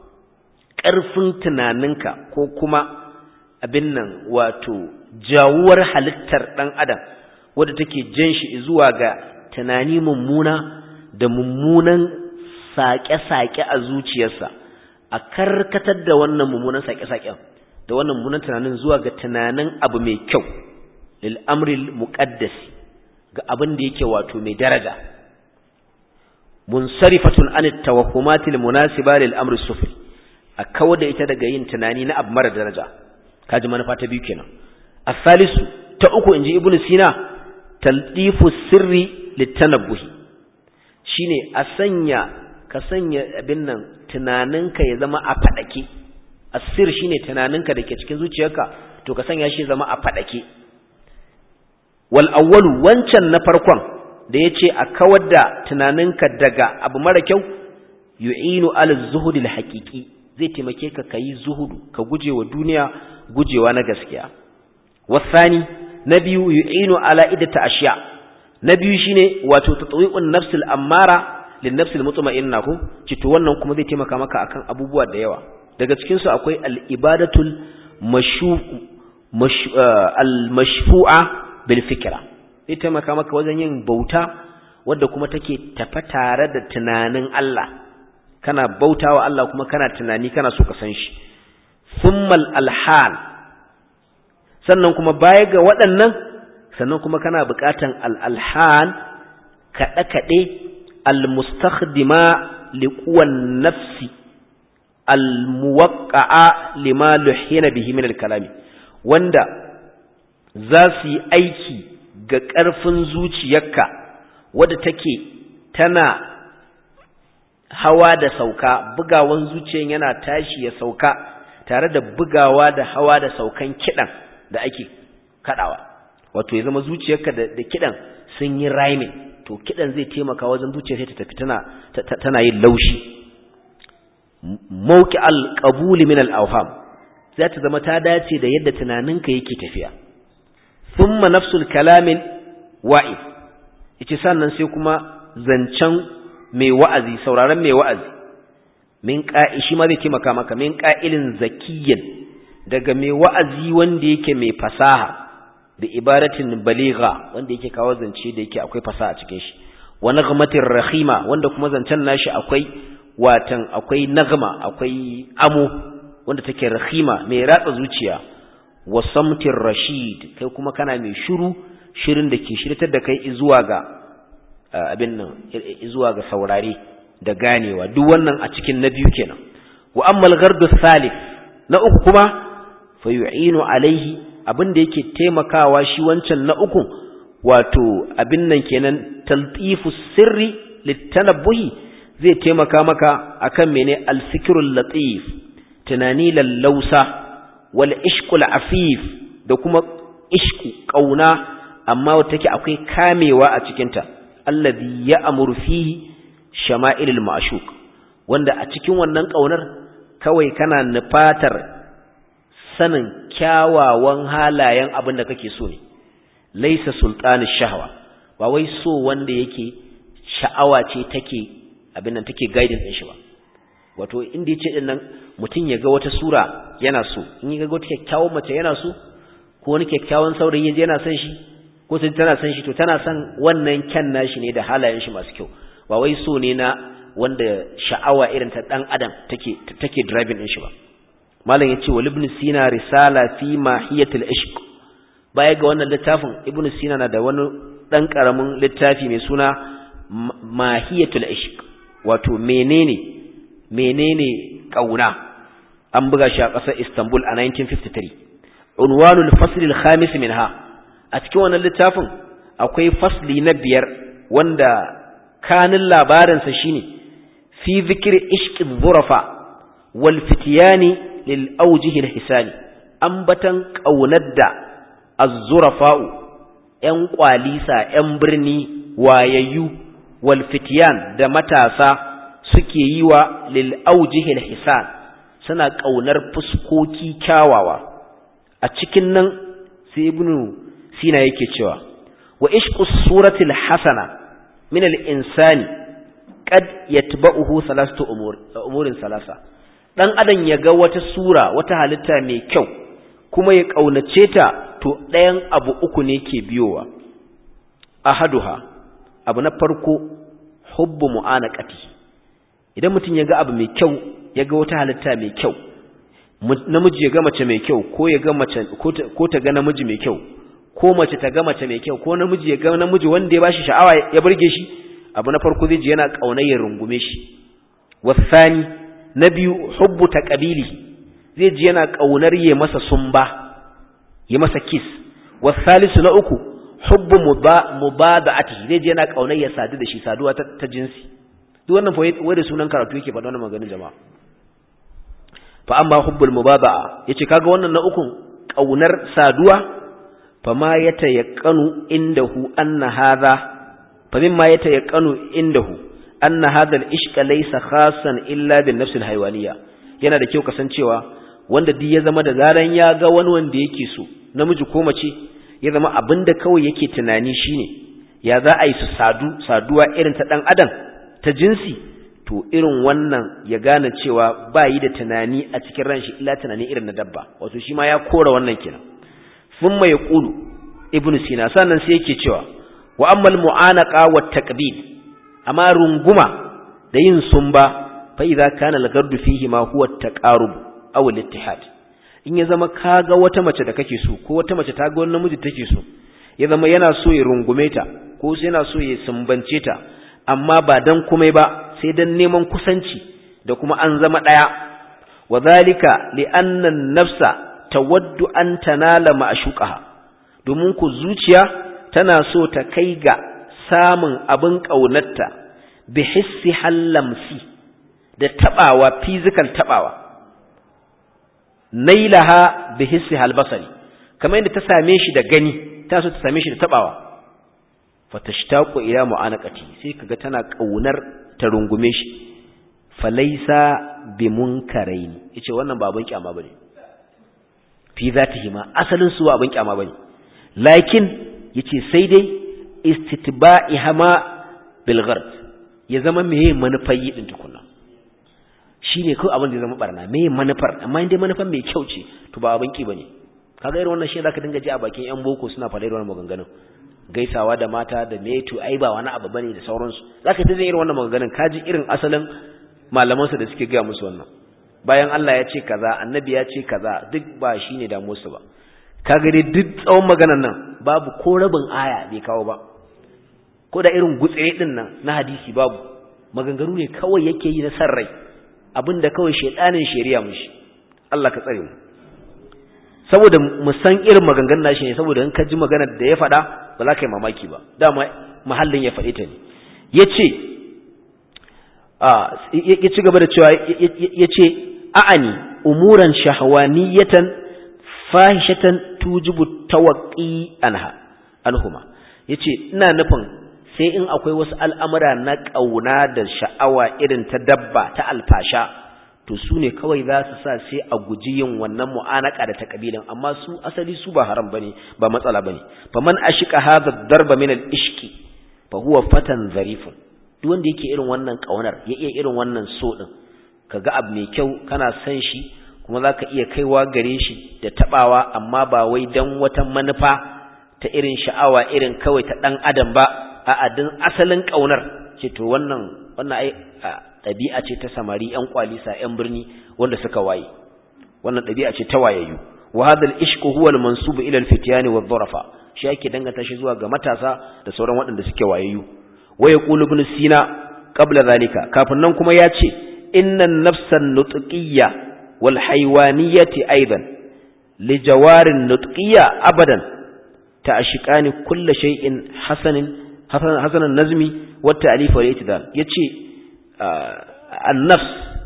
ƙarfin tunaninka ko kuma abin nan wato jawuwar halittar ɗan adam wadda take jan shi zuwa ga tunani mummuna da mummunan saƙe-saƙe a zuciyarsa a karkatar da wannan mummunan saƙe-saƙen da wannan mummunan tunanin zuwa ga tunanin abu mai kyau lil amril muqaddasi ga abin da yake wato mai daraja munsarifatun an tawahhumatil munasiba lil amri sufli a kawar da ita daga yin tunani na abu mara daraja kaji manufa ta biyu kenan asalisu ta uku inji ibnu sina taldifu sirri litanabbuhi shine a sanya ka sanya abin nan tunaninka ya zama a fadake asir shine tunaninka dake cikin zuciyarka to ka sanya shi zama a fadake wal awwalu wancan na farkon da yace a kawar da tunaninka daga abu mara kyau yu'inu ala zuhudil haqiqi zai taimake ka kayi zuhudu ka gujewa duniya gujewa na gaskiya wasani na biyu yu'inu ala idata ashiya na biyu shine wato tatwi'un nafsil ammara lin nafsil mutma'inna ko cito wannan kuma zai taimaka maka akan abubuwa da yawa daga cikin su akwai al ibadatul mashu al mashfu'a bil fikra zai taimaka maka wajen yin bauta wadda kuma take tafa tare da tunanin Allah kana bautawa Allah kuma kana tunani kana so ka san shi thummal alhan sannan kuma baya ga waɗannan sannan kuma kana buƙatan al-alhan kaɗe kaɗe al-mustakhdima liquwan nafsi al-muwaqqa'a lima luhina bihi min al-kalami wanda za su yi aiki ga ƙarfin zuciyarka wadda take tana hawa da sauka bugawan zuciyan yana tashi ya sauka tare da bugawa da hawa da saukan kidan da ake kadawa wato ya zama zuciyarka da, da kidan sun yi rhyming to kidan zai taimaka wajen zuciya sai ta tafi tana tana yin laushi mauki al-qabul min al-awham za ta zama ta dace da yadda tunaninka yake tafiya thumma nafsul kalamin wa'id yace sannan sai kuma zancen mai wa'azi sauraron mai wa'azi min qa'i shi ma zai taimaka maka min qa'ilin zakiyyan daga mai wa'azi wanda yake mai fasaha da ibaratin baligha wanda yake kawo zance da yake akwai fasaha a cikin shi wa naghmatir rahima wanda kuma zancen nashi akwai watan akwai nagma akwai amo wanda take rahima mai ratsa zuciya wa samtir rashid kai kuma kana mai shiru shirin da ke shirtar da kai zuwa ga abin nan zuwa ga saurare da ganewa duk wannan a cikin na biyu kenan wa ammal ghardu salif na uku kuma fa yu'inu alaihi abin da yake taimakawa shi wancan na uku wato abin nan kenan taltifu sirri litanabbuhi zai taimaka maka akan mene alfikrul latif tunani lallausa wal ishqul afif da kuma ishku kauna amma wata take akwai kamewa a cikinta allazi ya'muru fihi shama'ilul ma'shuq wanda a cikin wannan kaunar kawai kana nufatar sanin kyawawan halayen abin da kake so ne laisa sultani shahwa ba wai so wanda yake sha'awa ce take abin nan take guiding din shi ba wato inda yace din nan mutum ya ga wata sura yana so in ya ga wata kyakkyawan mace yana so ko wani kyakkyawan saurayi yaje yana son shi ko sai tana son shi to tana son wannan kyan nashi ne da halayen shi masu kyau ba wai so ne na wanda sha'awa irin ta dan adam take take driving din shi ba malam yace wal ibn sina risala fi mahiyatil ishq baya ga wannan littafin ibn sina na da wani dan karamin littafi mai suna mahiyatul ishq wato menene menene kauna an buga shi a ƙasar Istanbul a 1953 unwanul fasl al-khamis minha a cikin wannan littafin akwai fasli na biyar wanda kanin labarin sa shine fi zikri ishq dhurafa wal fityani lil awjih al-hisani ambatan kaunar da az-zurafa'u yan kwalisa yan birni wayayyu wal fityan da matasa suke yi wa lil aujihil hisan suna kaunar fuskoki kyawawa a cikin nan sai ibnu sina yake cewa wa ishqu suratil hasana min al insani qad yatba'uhu thalathatu umur umurin salasa dan adam ya ga wata sura wata halitta mai kyau kuma ya kaunace ta to ɗayan abu uku ne ke biyowa ahaduha abu na farko hubbu mu'anaqati idan mutum ya ga abu mai kyau ya ga wata halitta mai kyau namiji ya ga mace mai kyau ko ya ga mace ko ta ga namiji mai kyau ko mace ta ga mace mai kyau ko namiji ya ga namiji wanda ya bashi sha'awa ya burge shi abu na farko zai ji yana kaunar ya rungume shi wasani na biyu hubbu taqabili zai ji yana kaunar ya masa sumba ya masa kiss wasalisu na uku hubbu mubada'ati zai ji yana kaunar ya sadu da shi saduwa ta jinsi duk wannan fa wai da sunan karatu yake faɗa wannan maganin jama'a fa amma hubbul mubada'a yace kaga wannan na ukun kaunar saduwa fa ma yatayaqqanu indahu anna hadha fa mimma yatayaqqanu indahu anna hadha al-ishq laysa khassan illa bin nafs al-haywaniya yana da kyau kasancewa wanda duk ya zama da zaran ya ga wani wanda yake so namiji ko mace ya zama abinda kawai yake tunani shine ya za a yi su sadu saduwa irin ta dan adam ta jinsi to irin wannan ya gane cewa ba yi da tunani a cikin ran shi illa tunani irin na dabba wato shi ma ya kora wannan kenan sun mai ƙulu ibn sina sannan sai yake cewa wa ammal mu'anaka wa taqbil amma runguma da yin sumba fa idza kana al-gardu fihi ma huwa at-taqarub aw al-ittihad in ya zama kaga wata mace da kake so ko wata mace ta ga wani namiji take so ya zama yana so ya rungume ta ko sai yana so ya sumbance ta amma ba dan komai ba sai dan neman kusanci da kuma an zama daya wadhalika li anna an-nafsa tawaddu an tanala ma'shuqaha domin ku zuciya tana so ta kai ga samun abin kaunarta bi hissi hallamsi da tabawa physical tabawa nailaha bi hissi halbasari kamar yadda ta same shi da gani ta so ta same shi da tabawa fatashtaqu ila mu'anaqati sai kaga tana kaunar ta rungume shi falaisa bimunkaraini yace wannan ba abin kyama bane fi zatihi ma asalin su abin kyama bane lakin yace sai dai istitba'ihama bil ghard ya zama meye manufar yi din tukunna shine kawai abin da ya zama barna meye manufar amma indai manufar mai kyau ce to ba abin ki bane kaga irin wannan shi zaka dinga ji a bakin yan boko suna faɗa irin wannan maganganun gaisawa da mata da me to ai ba wani abu bane da sauransu zaka ta jin irin wannan maganganun kaji irin asalin malaman su da suke ga musu wannan bayan Allah ya ce kaza annabi ya ce kaza duk ba shine da musu ba kaga dai duk tsawon maganar nan babu ko rabin aya bai kawo ba ko da irin gutsire din nan na hadisi babu maganganu ne kawai yake yi na sarrai abinda kawai shedanin shari'a mushi Allah ka tsare mu saboda mu san irin maganganun nashi ne saboda in ka ji maganar da ya faɗa ba za ka yi mamaki ba dama mahallin ya faɗi ta ne ya ce ya ci gaba da cewa ya ce a'ani umuran shahawaniyatan fahishatan tujibu tawaqi anha anhuma yace ina nufin sai in akwai wasu al'amura na ƙauna da sha'awa irin ta dabba ta alfasha to su ne kawai za su sa sai a guji yin wannan mu'anaka da ta kabilan amma su asali su ba haram bane ba matsala bane faman ashika hadha darba min al-ishqi fa huwa fatan zarifun duk wanda yake irin wannan kaunar ya iya irin wannan so din kaga abu mai kyau kana san shi kuma zaka iya kaiwa gare shi da tabawa amma ba wai dan wata manufa ta irin sha'awa irin kawai ta dan adam ba a'a dan asalin kaunar ce to wannan wannan ai ɗabi'a ce ta samari ƴan kwalisa ƴan birni wanda suka waye wannan ɗabi'a ce ta wayayyu wa hadha al-ishq huwa al-mansub ila al-fityan wa dharafa shi yake danganta shi zuwa ga matasa da sauran waɗanda suke wayayyu wa yaqulu ibn sina qabla zalika kafin nan kuma ya ce inna an-nafsa an-nutqiyya wal haywaniyyati aidan li jawarin nutqiyya abadan ta'ashiqani kullu shay'in hasanin hasanan nazmi wa ta'lif wal itidal yace annafs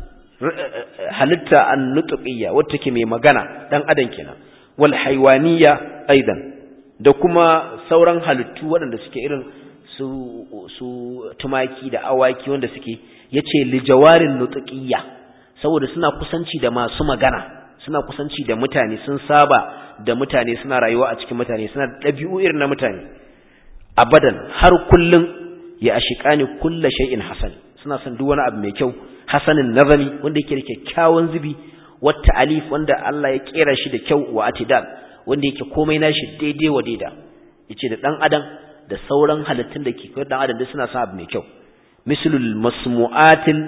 halitta annutqiyya wacce ke mai magana dan adam kenan wal haywaniyya aidan da kuma sauran halittu waɗanda suke irin su su tumaki da awaki wanda suke yace lijawarin nutqiyya saboda suna kusanci da masu magana suna kusanci da mutane sun saba da mutane suna rayuwa a cikin mutane suna da ɗabi'u irin na mutane abadan har kullun ya ashiqani kullu shay'in hasan suna son duk wani abu mai kyau hasanin nazami wanda yake da kyakkyawan zubi wata alif wanda Allah ya kera shi da kyau wa atidal wanda yake komai nashi daidai wa daida yace da dan adam da sauran halittun da ke kai dan adam duk suna son abu mai kyau mislul masmu'atil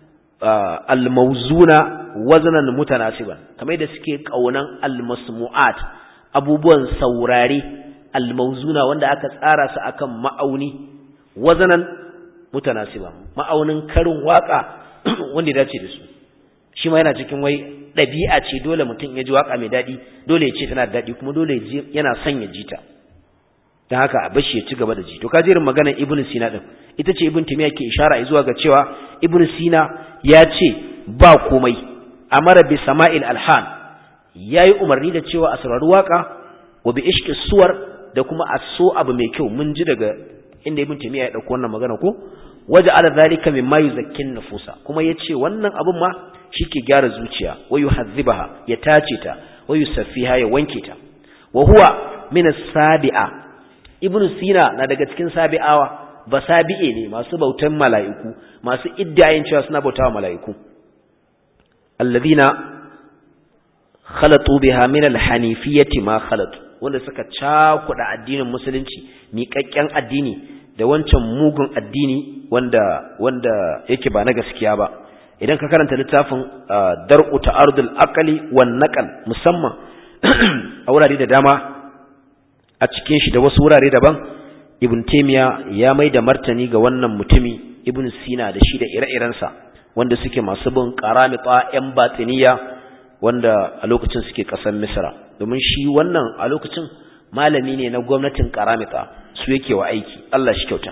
almawzuna waznan mutanasiban kamar yadda suke kaunan almasmu'at abubuwan saurare almawzuna wanda aka tsara su akan ma'auni wazanan mutanasiba ma'aunin karin waka wanda ya dace da su shi ma yana cikin wai ɗabi'a ce dole mutum ya ji waka mai daɗi dole ya ce tana da daɗi kuma dole yana son ya ji ta don haka a bashi ya ci gaba da ji to kajerin maganar ibn sina din ita ce ibn timiya ke ishara zuwa ga cewa ibn sina ya ce ba komai amara bi sama'il alhan yayi umarni da cewa a saurari waka wa bi ishqi suwar da kuma a so abu mai kyau mun ji daga inda ibn timiya ya dauko wannan magana ko waje ala zalika mimma yuzakkin nufusa kuma yace wannan abun ma shike gyara zuciya wa yuhazzibaha ya tace ta wa yusaffiha ya wanke ta wa huwa min as-sabi'a ibn sina na daga cikin sabi'awa ba sabi'e ne masu bautan mala'iku masu iddayin cewa suna bautawa mala'iku alladhina khalatu biha min al-hanifiyyati ma khalatu wanda suka cakuɗa addinin musulunci miƙaƙƙen addini da wancan mugun addini wanda wanda yake ba na gaskiya ba idan ka karanta littafin dar'u ta'arudul aqli wan naqal musamman a wurare da dama a cikin shi da wasu wurare daban ibn taymiya ya mai da martani ga wannan mutumi ibn sina da shi da ire-irensa wanda suke masu bin qaramita yan batiniya wanda a lokacin suke kasar misra domin shi wannan a lokacin malami ne na gwamnatin qaramita su yake wa aiki Allah shi kyauta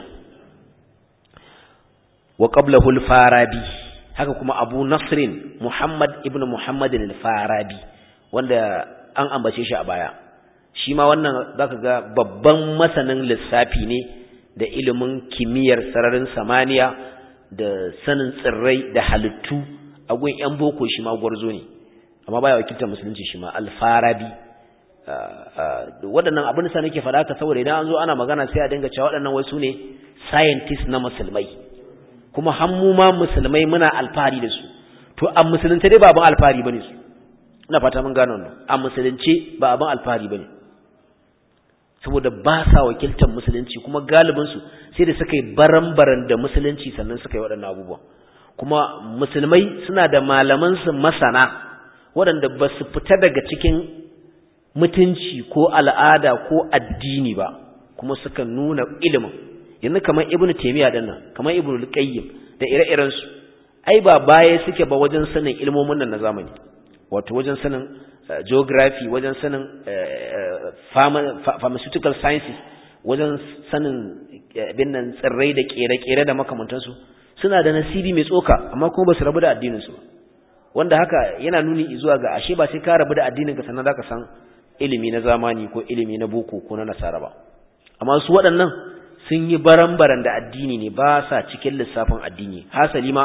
wa qablahu al-farabi haka kuma abu nasrin muhammad ibn muhammad al-farabi wanda an ambace shi a baya shi ma wannan zaka ga babban masanin lissafi ne da ilimin kimiyyar sararin samaniya da sanin tsirrai da halittu a gun yan boko shi ma gwarzo ne amma baya wakiltar musulunci shi ma al-farabi waɗannan abin sa nake faɗa ka saboda idan an zo ana magana sai a dinga cewa waɗannan wai su ne scientist na musulmai kuma hammu ma musulmai muna alfahari da su to a musulunce dai ba abin alfahari bane su ina fata mun gano wannan a musulunce ba abin alfahari bane saboda ba sa wakiltar musulunci kuma galibin su sai da suka yi baran-baran da musulunci sannan suka yi waɗannan abubuwan kuma musulmai suna da malaman su masana waɗanda ba su fita daga cikin mutunci ko al'ada ko addini ba kuma suka nuna ilimin yanzu kamar ibnu taymiya din nan kamar ibnu al-qayyim da ire-iren su ai ba baya suke ba wajen sanin ilmomin nan na zamani wato wajen sanin geography wajen sanin pharmaceutical sciences wajen sanin bin nan tsirrai da kere-kere da makamantansu suna da nasibi mai tsoka amma kuma ba su rabu da addinin su wanda haka yana nuni zuwa ga ashe ba sai ka rabu da addinin ka sannan zaka san ilimi na zamani ko ilimi na boko ko na nasara ba amma su waɗannan sun yi baran-baran da addini ne ba sa cikin lissafin addini hasali ma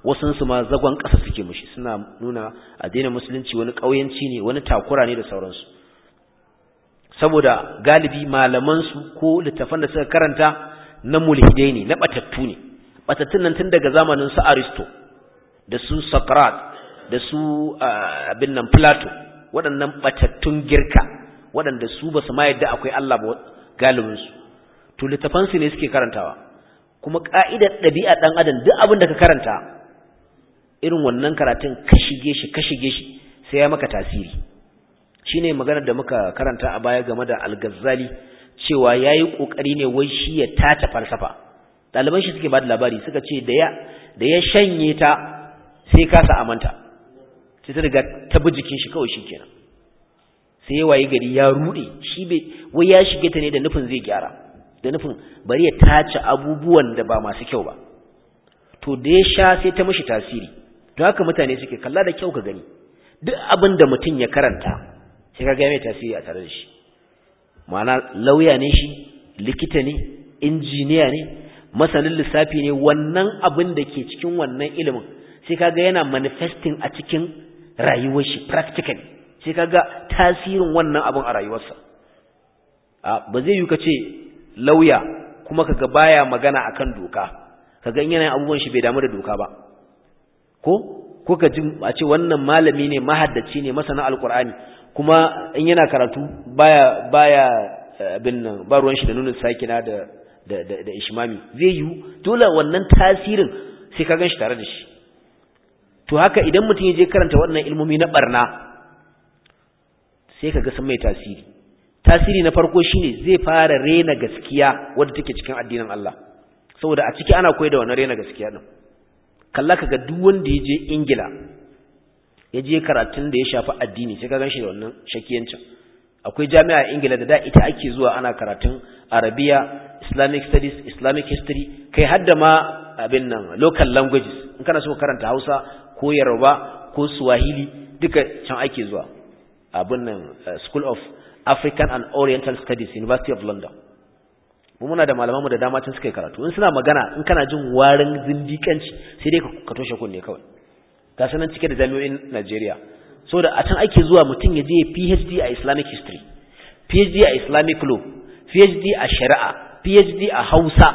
wasun su ma zagon ƙasa suke mushi suna nuna addinin musulunci wani ƙauyenci ne wani takura ne da sauransu saboda galibi malaman su ko littafan da suka karanta na mulhidai ne na batattu ne batattun nan tun daga zamanin su Aristo da su Socrates da su abin nan Plato waɗannan batattun girka waɗanda su ba su ma yadda akwai Allah ba galibinsu to littafansu ne suke karantawa kuma ƙa'idar ɗabi'a ɗan adam duk abin da ka karanta irin wannan karatun ka shige shi ka shige shi sai ya maka tasiri shine maganar da muka karanta a baya game da al-Ghazali cewa yayi kokari ne wai shi ya tace falsafa ɗaliban shi suke ba da labari suka ce da ya da ya shanye ta sai kasa amanta sai ta riga ta bi jikin shi kawai shikenan sai waye gari ya rude shi bai wai ya shige ta ne da nufin zai gyara da nufin bari ya tace abubuwan da ba masu kyau ba to da ya sha sai ta mishi tasiri to haka mutane suke kalla da kyau ka gani duk abin da mutum ya karanta sai ka ga mai tasiri a tare da shi ma'ana lauya ne shi likita ne injiniya ne masanin lissafi ne wannan abin da ke cikin wannan ilimin sai kaga yana manifesting a cikin rayuwar shi practically sai kaga tasirin wannan abin a rayuwarsa ba zai yi ka ce lauya kuma kaga baya magana akan doka kaga in yana abubuwan shi bai damu da doka ba ko ko ka ji a ce wannan malami ne mahaddaci ne masana alqur'ani kuma in yana karatu baya baya abin nan ba ruwan shi da nuna sakina da da da, da ishmami zai yi dole wannan tasirin sai ka gan shi tare da shi to haka idan mutum ya je karanta waɗannan ilmomi na barna sai kaga sun mai tasiri tasiri na farko shine zai fara rena gaskiya wadda take cikin addinin Allah saboda a ciki ana koyar da wannan rena gaskiya din kalla kaga duk wanda ya je Ingila ya je karatun da ya shafi addini sai ka ganshi da wannan shakiyancin akwai jami'a Ingila da da ita ake zuwa ana karatun Arabiya Islamic studies Islamic history kai hadda ma abin nan local languages in kana so karanta Hausa ko Yoruba ko Swahili duka can ake zuwa abin nan School of African and Oriental Studies University of London mu muna da malamanmu da dama tun suka yi karatu in suna magana in kana jin warin zindikanci sai dai ka toshe kunne kawai ga sanan cike da jami'o'in Najeriya so da a can ake zuwa mutum ya je PhD a Islamic history PhD a Islamic law PhD a shari'a PhD a Hausa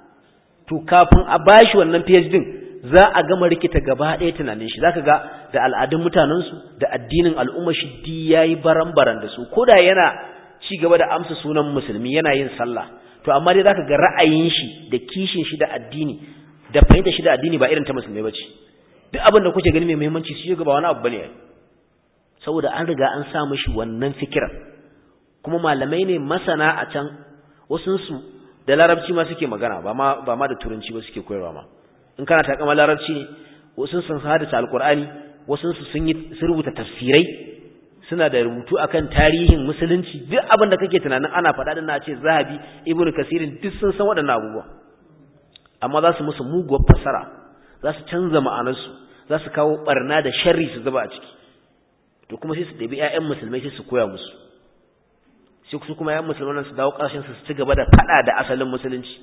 to kafin a bashi wannan PhD za a gama rikita gaba ɗaya tunanin shi zaka ga da al'adun mutanensu da addinin al'umma shi di yayi baran-baran da su koda yana ci gaba da amsa sunan musulmi yana yin sallah to amma dai zaka ga ra'ayin shi da kishin shi da addini da fahimta shi da addini ba irin ta musulmai bace duk abin da kuke gani mai muhimmanci shi ga ba wani abu bane saboda an riga an sa mishi wannan fikiran kuma malamai ne masana a can wasu su da larabci ma suke magana ba ma ba ma da turanci ba suke koyarwa ma in kana takama larabci ne wasu sun hadisa alqur'ani wasu su sun yi sun rubuta tafsirai suna da rubutu akan tarihin musulunci duk abin da kake tunanin ana faɗa din na ce zahabi ibnu kasirin duk sun san waɗannan abubuwa amma za su musu muguwar fasara za su canza ma'anarsu za su kawo barna da sharri su zuba a ciki to kuma sai su ɗabi 'ya'yan musulmai sai su koya musu sai su kuma 'ya'yan musulman su dawo ƙarshen su ci gaba da faɗa da asalin musulunci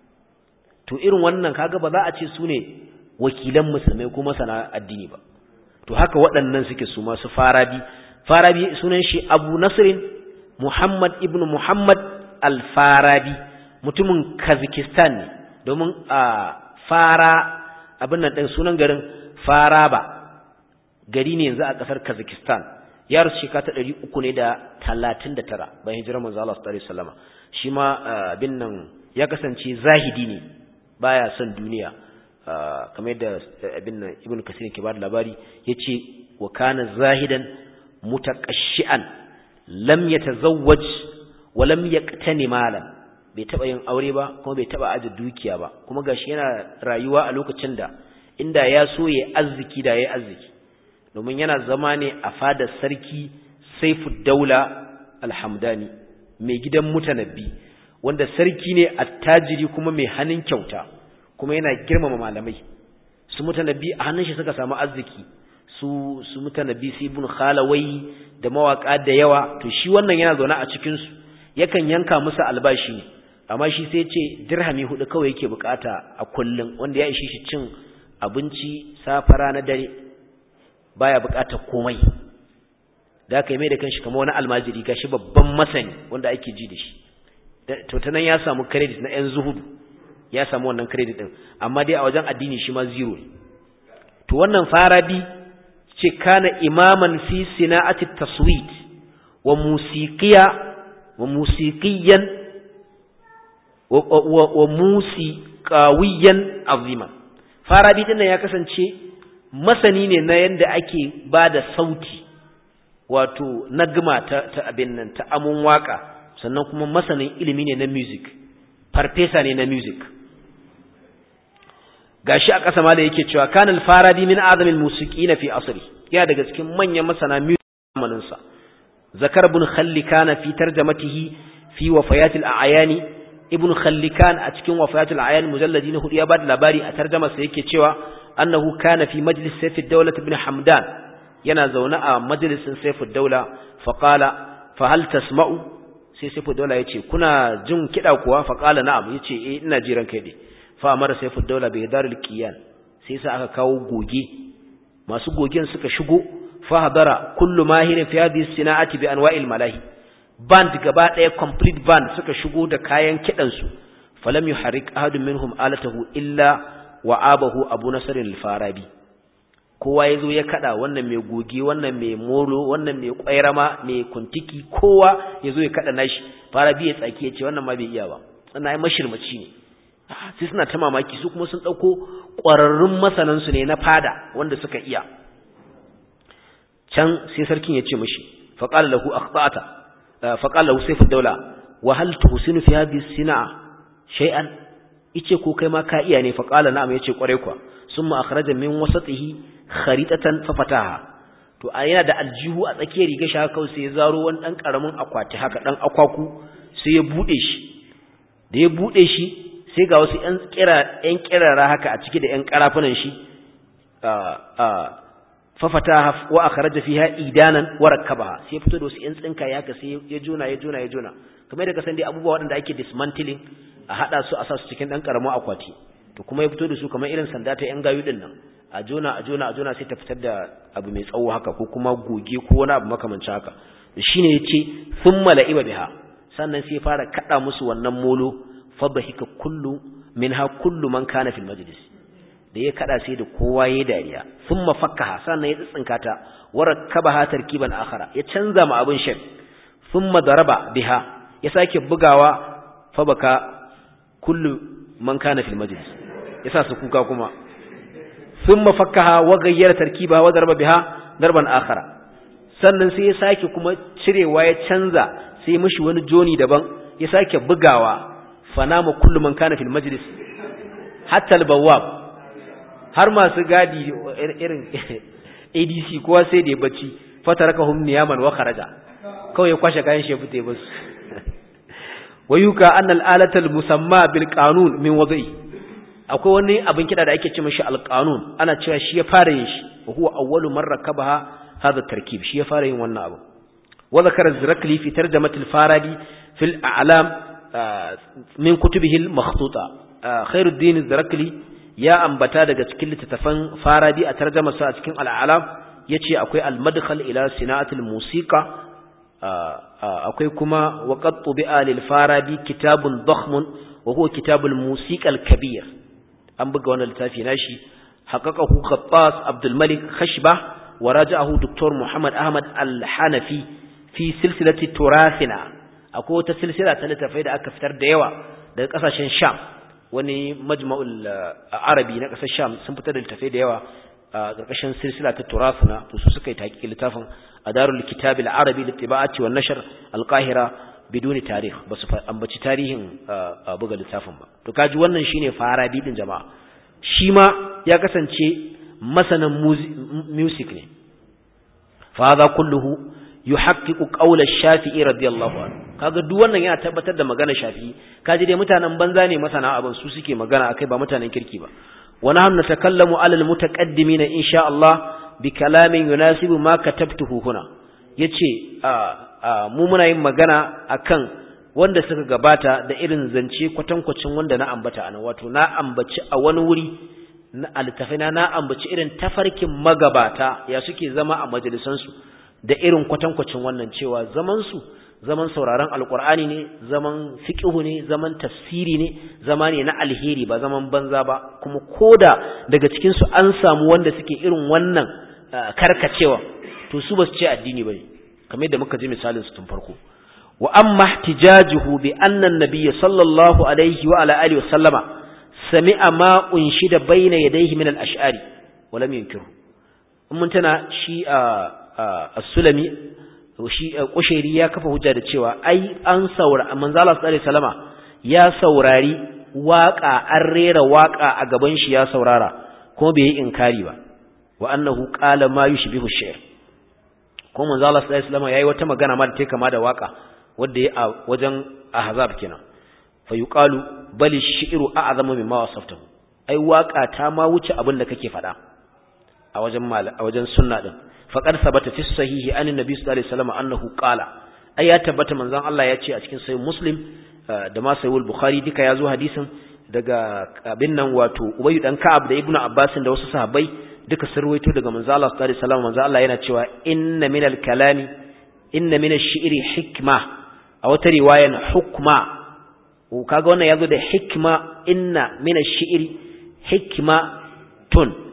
to irin wannan kaga ba za a ce su ne wakilan musulmai ko masana addini ba to haka waɗannan suke su masu farabi farabi sunan shi abu nasirin muhammad ibn muhammad al-farabi mutumin kazakistan ne domin a fara abin nan ɗin sunan garin faraba gari ne yanzu a ƙasar kazakistan ya rasu shekara ta ɗari uku ne da talatin da tara bayan hijirar manzo Allah sallallahu alaihi wasallam shi ma abin nan ya kasance zahidi ne baya son duniya kamar yadda abin nan ibn kasir ke bada labari yace wa kana zahidan mutaqashshi'an lam yatazawwaj wa lam yaqtani malan bai taba yin aure ba kuma bai taba aje dukiya ba kuma gashi yana rayuwa a lokacin da inda ya so ya arziki da ya arziki domin yana zama ne a fadar sarki Saifud Daula Alhamdani mai gidan mutanabbi wanda sarki ne attajiri kuma mai hannun kyauta kuma yana girmama malamai su mutanabbi a hannun shi suka samu arziki su su mutanabbi su ibn khalawai da mawaka da yawa to shi wannan yana zaune a cikin su yakan yanka musu albashi ne amma shi sai ce dirhami hudu kawai yake bukata a kullum wanda ya ishi shi cin abinci safara na dare baya buƙatar komai da aka yi mai da kanshi kamar wani almajiri gashi babban masani wanda ake ji da shi to ta nan ya samu credit na yan zuhudu ya samu wannan credit din amma dai a wajen addini shi ma zero ne to wannan farabi ce kana imaman fi sina'ati taswit wa musiqiya wa musiqiyan wa musiqawiyan azima farabi din ya kasance masani ne na yanda ake bada sauti wato nagma ta, ta abin nan ta amun waka sannan kuma masanin ilimi ne na music farfesa ne na music gashi a ƙasa ma da yake cewa kanal faradi min azamin musiqina fi asri ya daga cikin manyan masana music zamanin sa zakar ibn khallikan fi tarjamatihi fi wafayat al-a'yani ibn khallikan a cikin wafayat al-a'yan mujalladi na hudu ya bada labari a tarjamar sa yake cewa annahu kana fi majlis sayf ad-dawlah ibn hamdan yana zaune a majalisin sayf ad-dawla fa qala fa hal tasma'u sai sayf ad-dawla yace kuna jin kida kuwa fa qala na'am yace eh ina jiran kai dai fa amara sayfu daula bai darul qiyan sai sa aka kawo goge masu gogen suka shigo fa hadara kullu mahirin fi hadhihi sina'ati bi anwa'il malahi band gaba daya complete band suka shigo da kayan kidan su falam yuharrik ahadun minhum alatahu illa wa'abahu abu nasr al-farabi kowa yazo ya kada wannan mai goge wannan mai molo wannan mai kwairama mai kuntiki kowa yazo ya kada nashi farabi ya tsaki ya ce wannan ma bai iya ba wannan ai mashirmaci ne sai suna ta mamaki su kuma sun ɗauko ƙwararrun masanansu ne na fada wanda suka iya can sai sarkin ya ce mashi faƙala lahu akhtata faƙala lahu sayfu daula wa hal tuhsinu fi hadhihi sina'a shay'an ice ko kai ma ka iya ne faƙala na'am yace kware kwa summa akhraja min wasatihi kharitatan fa fataha to a yana da aljihu a tsakiyar riga shi haka sai ya zaro wani dan karamin akwati haka dan akwaku sai ya bude shi da ya bude shi sai ga wasu ‘yan kirara haka a ciki da ‘yan ƙarafunan shi fafata wa aka raja fi idanan warar kaba sai fito da wasu ‘yan tsinka ya haka sai ya juna ya juna ya juna kamar da kasan dai abubuwa waɗanda ake dismantling a haɗa su a sa su cikin ɗan ƙaramin akwati to kuma ya fito da su kamar irin sanda ta ‘yan gayu ɗin nan a juna a juna a juna sai ta fitar da abu mai tsawo haka ko kuma goge ko wani abu makamancin haka shine ya ce sun mala'iba biha sannan sai fara kaɗa musu wannan molo fadhika kullu minha kullu man kana fil majlis da ya kada sai da kowa yayi dariya thumma fakkaha sannan ya tsinka ta warakkabaha tarkiban akhara ya canza ma abin shek thumma daraba biha ya sake bugawa fa baka kullu man kana fil majlis yasa su kuka kuma thumma fakkaha wa ghayyara tarkibaha wa daraba biha darban akhara sannan sai ya sake kuma cirewa ya canza sai mishi wani joni daban ya sake bugawa fanama kullu man kana fil majlis hatta al-bawwab har masu gadi irin ADC kowa sai da ya bacci fatarakahum niyaman wa kharaja kawai ya kwashe kayan shi fite bas wayuka anna al-alata al-musamma bil qanun min wadai akwai wani abin kida da ake ce mishi al-qanun ana cewa shi ya fara yin shi wa huwa awwalu man rakabaha hadha tarkib shi ya fara yin wannan abu wa zakara az-zirakli fi tarjamat al-faradi fil a'lam min kutubihi al-makhtuta khairuddin az-zarakli ya ambata daga cikin littattafan farabi a tarjumar sa a cikin al-alam yace akwai al-madkhal ila sina'at al-musiqa akwai kuma waqad tubi'a lil farabi kitabun dakhmun wa huwa kitab al-musiqa al-kabir an buga wannan littafi nashi haqqaqahu khattas abdul malik khashbah wa raja'ahu dr muhammad ahmad al-hanafi fi silsilati turathina akwai wata silsila ta littafai da aka fitar da yawa daga kasashen sham wani majma'ul arabi na kasar sham sun fitar da littafai da yawa a ƙarƙashin silsila ta turafuna to su suka yi taƙiƙi littafin a darul kitab al-arabi litiba'ati wan nashr al-qahira biduni tarikh ba su ambaci tarihin buga littafin ba to kaji wannan shine farabi din jama'a shi ma ya kasance masanan music ne fa hadha kulluhu yuhaqqiqu qawla ash-shafi'i radiyallahu anhu kaga duk wannan yana tabbatar da magana shafi'i kaji dai mutanen banza ne masana abin su suke magana akai ba mutanen kirki ba wa nahnu natakallamu 'ala al-mutaqaddimin insha Allah bi kalamin yunasibu ma katabtuhu huna yace mu muna yin magana akan wanda suka gabata da irin zance kwatankwacin wanda na ambata anan wato na ambaci a wani wuri na altafina na ambaci irin tafarkin magabata ya suke zama a majalisansu da irin kwatankwacin wannan cewa zaman su zaman sauraron alkur'ani ne zaman fiqhu ne zaman tafsiri ne zama ne na alheri ba zaman banza ba kuma koda daga cikin su an samu wanda suke irin wannan karkacewa to su basu ce addini bane kamar yadda muka ji misalin su tun farko wa amma ihtijajuhu bi anna an-nabiy sallallahu alaihi wa ala alihi wa sallama sami'a ma unshida bayna yadayhi min al-ash'ari wa lam yunkiru mun tana shi as-sulami shi kushairi ya kafa hujja da cewa ai an saura manzo Allah sallallahu alaihi wasallama ya saurari waka an rera waka a gaban shi ya saurara kuma bai yi inkari ba wa annahu qala ma yushbihu ash-shi'r kuma manzo Allah sallallahu alaihi wasallama yayi wata magana ma da take kama da waka wanda ya a wajen ahzab kenan fa yuqalu bal ash-shi'ru a'zamu mimma wasaftahu ai waka ta ma wuce abin da kake faɗa a wajen a wajen sunna din faqad sabata fi sahihi an annabi sallallahu alaihi wasallam annahu qala ai ya tabbata manzon Allah ya ce a cikin sahih muslim da ma sahih bukhari duka yazo hadisin daga abin nan wato ubayy dan ka'ab da ibnu abbas da wasu sahabbai duka sun ruwaito daga manzon Allah sallallahu alaihi wasallam manzon Allah yana cewa inna minal kalami inna minash shi'ri hikma a wata riwayan hukma kaga wannan yazo da hikma inna minash shi'ri hikmatun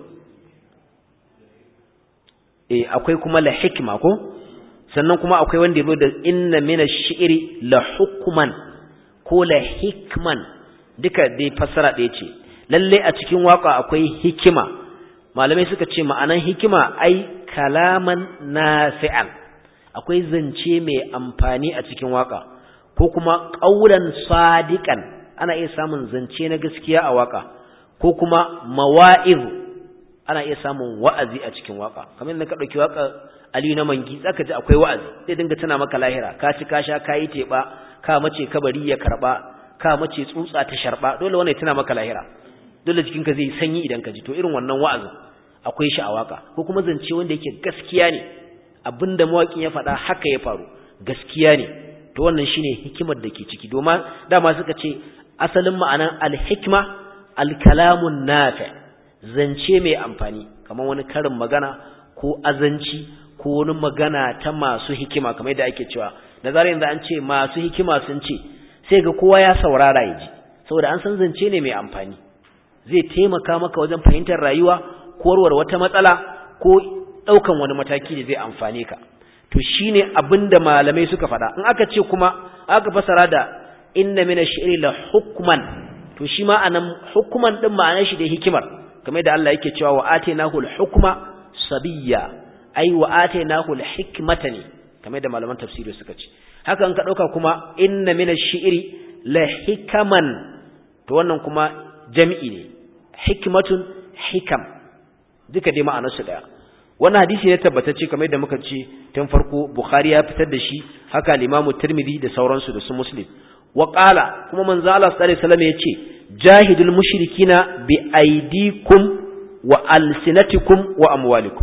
eh akwai kuma la hikma ko sannan kuma akwai wanda yazo da inna mina shi'ri la hukman ko la hikman duka dai fassara ɗaya ce lalle a cikin waka akwai hikima malamai suka ce ma'anan hikima ai kalaman nafi'an akwai zance mai amfani a cikin waka ko kuma qaulan sadiqan ana iya samun zance na gaskiya a waka ko kuma mawa'iz ana iya samun wa'azi a cikin waka kamar yadda ka dauki waka Aliyu na mangi zaka ji akwai wa'azi zai dinga tana maka lahira ka ci ka sha kai teba ka mace kabari ya karba ka mace tsutsa ta sharba dole wannan tana maka lahira dole jikin ka zai sanyi idan ka ji to irin wannan wa'azin akwai shi a waka ko kuma zance wanda yake gaskiya ne abinda mawakin ya faɗa haka ya faru gaskiya ne to wannan shine hikimar da ke ciki domin dama suka ce asalin ma'anan al-hikma al-kalamun nafi' zance mai amfani kamar wani karin magana ko azanci ko wani magana ta masu hikima kamar yadda ake cewa da zarar yanzu an ce masu hikima sun ce sai ga kowa ya saurara ya ji saboda an san zance ne mai amfani zai taimaka maka wajen fahimtar rayuwa ko warware wata matsala ko ɗaukan wani mataki da zai amfane ka to shine abinda malamai suka faɗa in aka ce kuma aka fasara da inna mina shi'ri la hukman to shi ma anan hukman din ma'anar shi da hikimar kamar da Allah yake cewa wa atainahu al-hukma sabiyya ai wa atainahu al-hikmata ne kamar da malaman tafsiri suka ce haka an ka dauka kuma inna min ash-shi'ri la hikaman to wannan kuma jami'i ne hikmatun hikam duka dai ma'anar su daya wannan hadisi ne tabbatacce kamar da muka ce tun farko bukhari ya fitar da shi haka al-imamu tirmidhi da sauransu da su muslim wa qala kuma manzo Allah sallallahu alaihi wasallam yace jahidul mushrikina bi aidikum wa alsinatikum wa amwalikum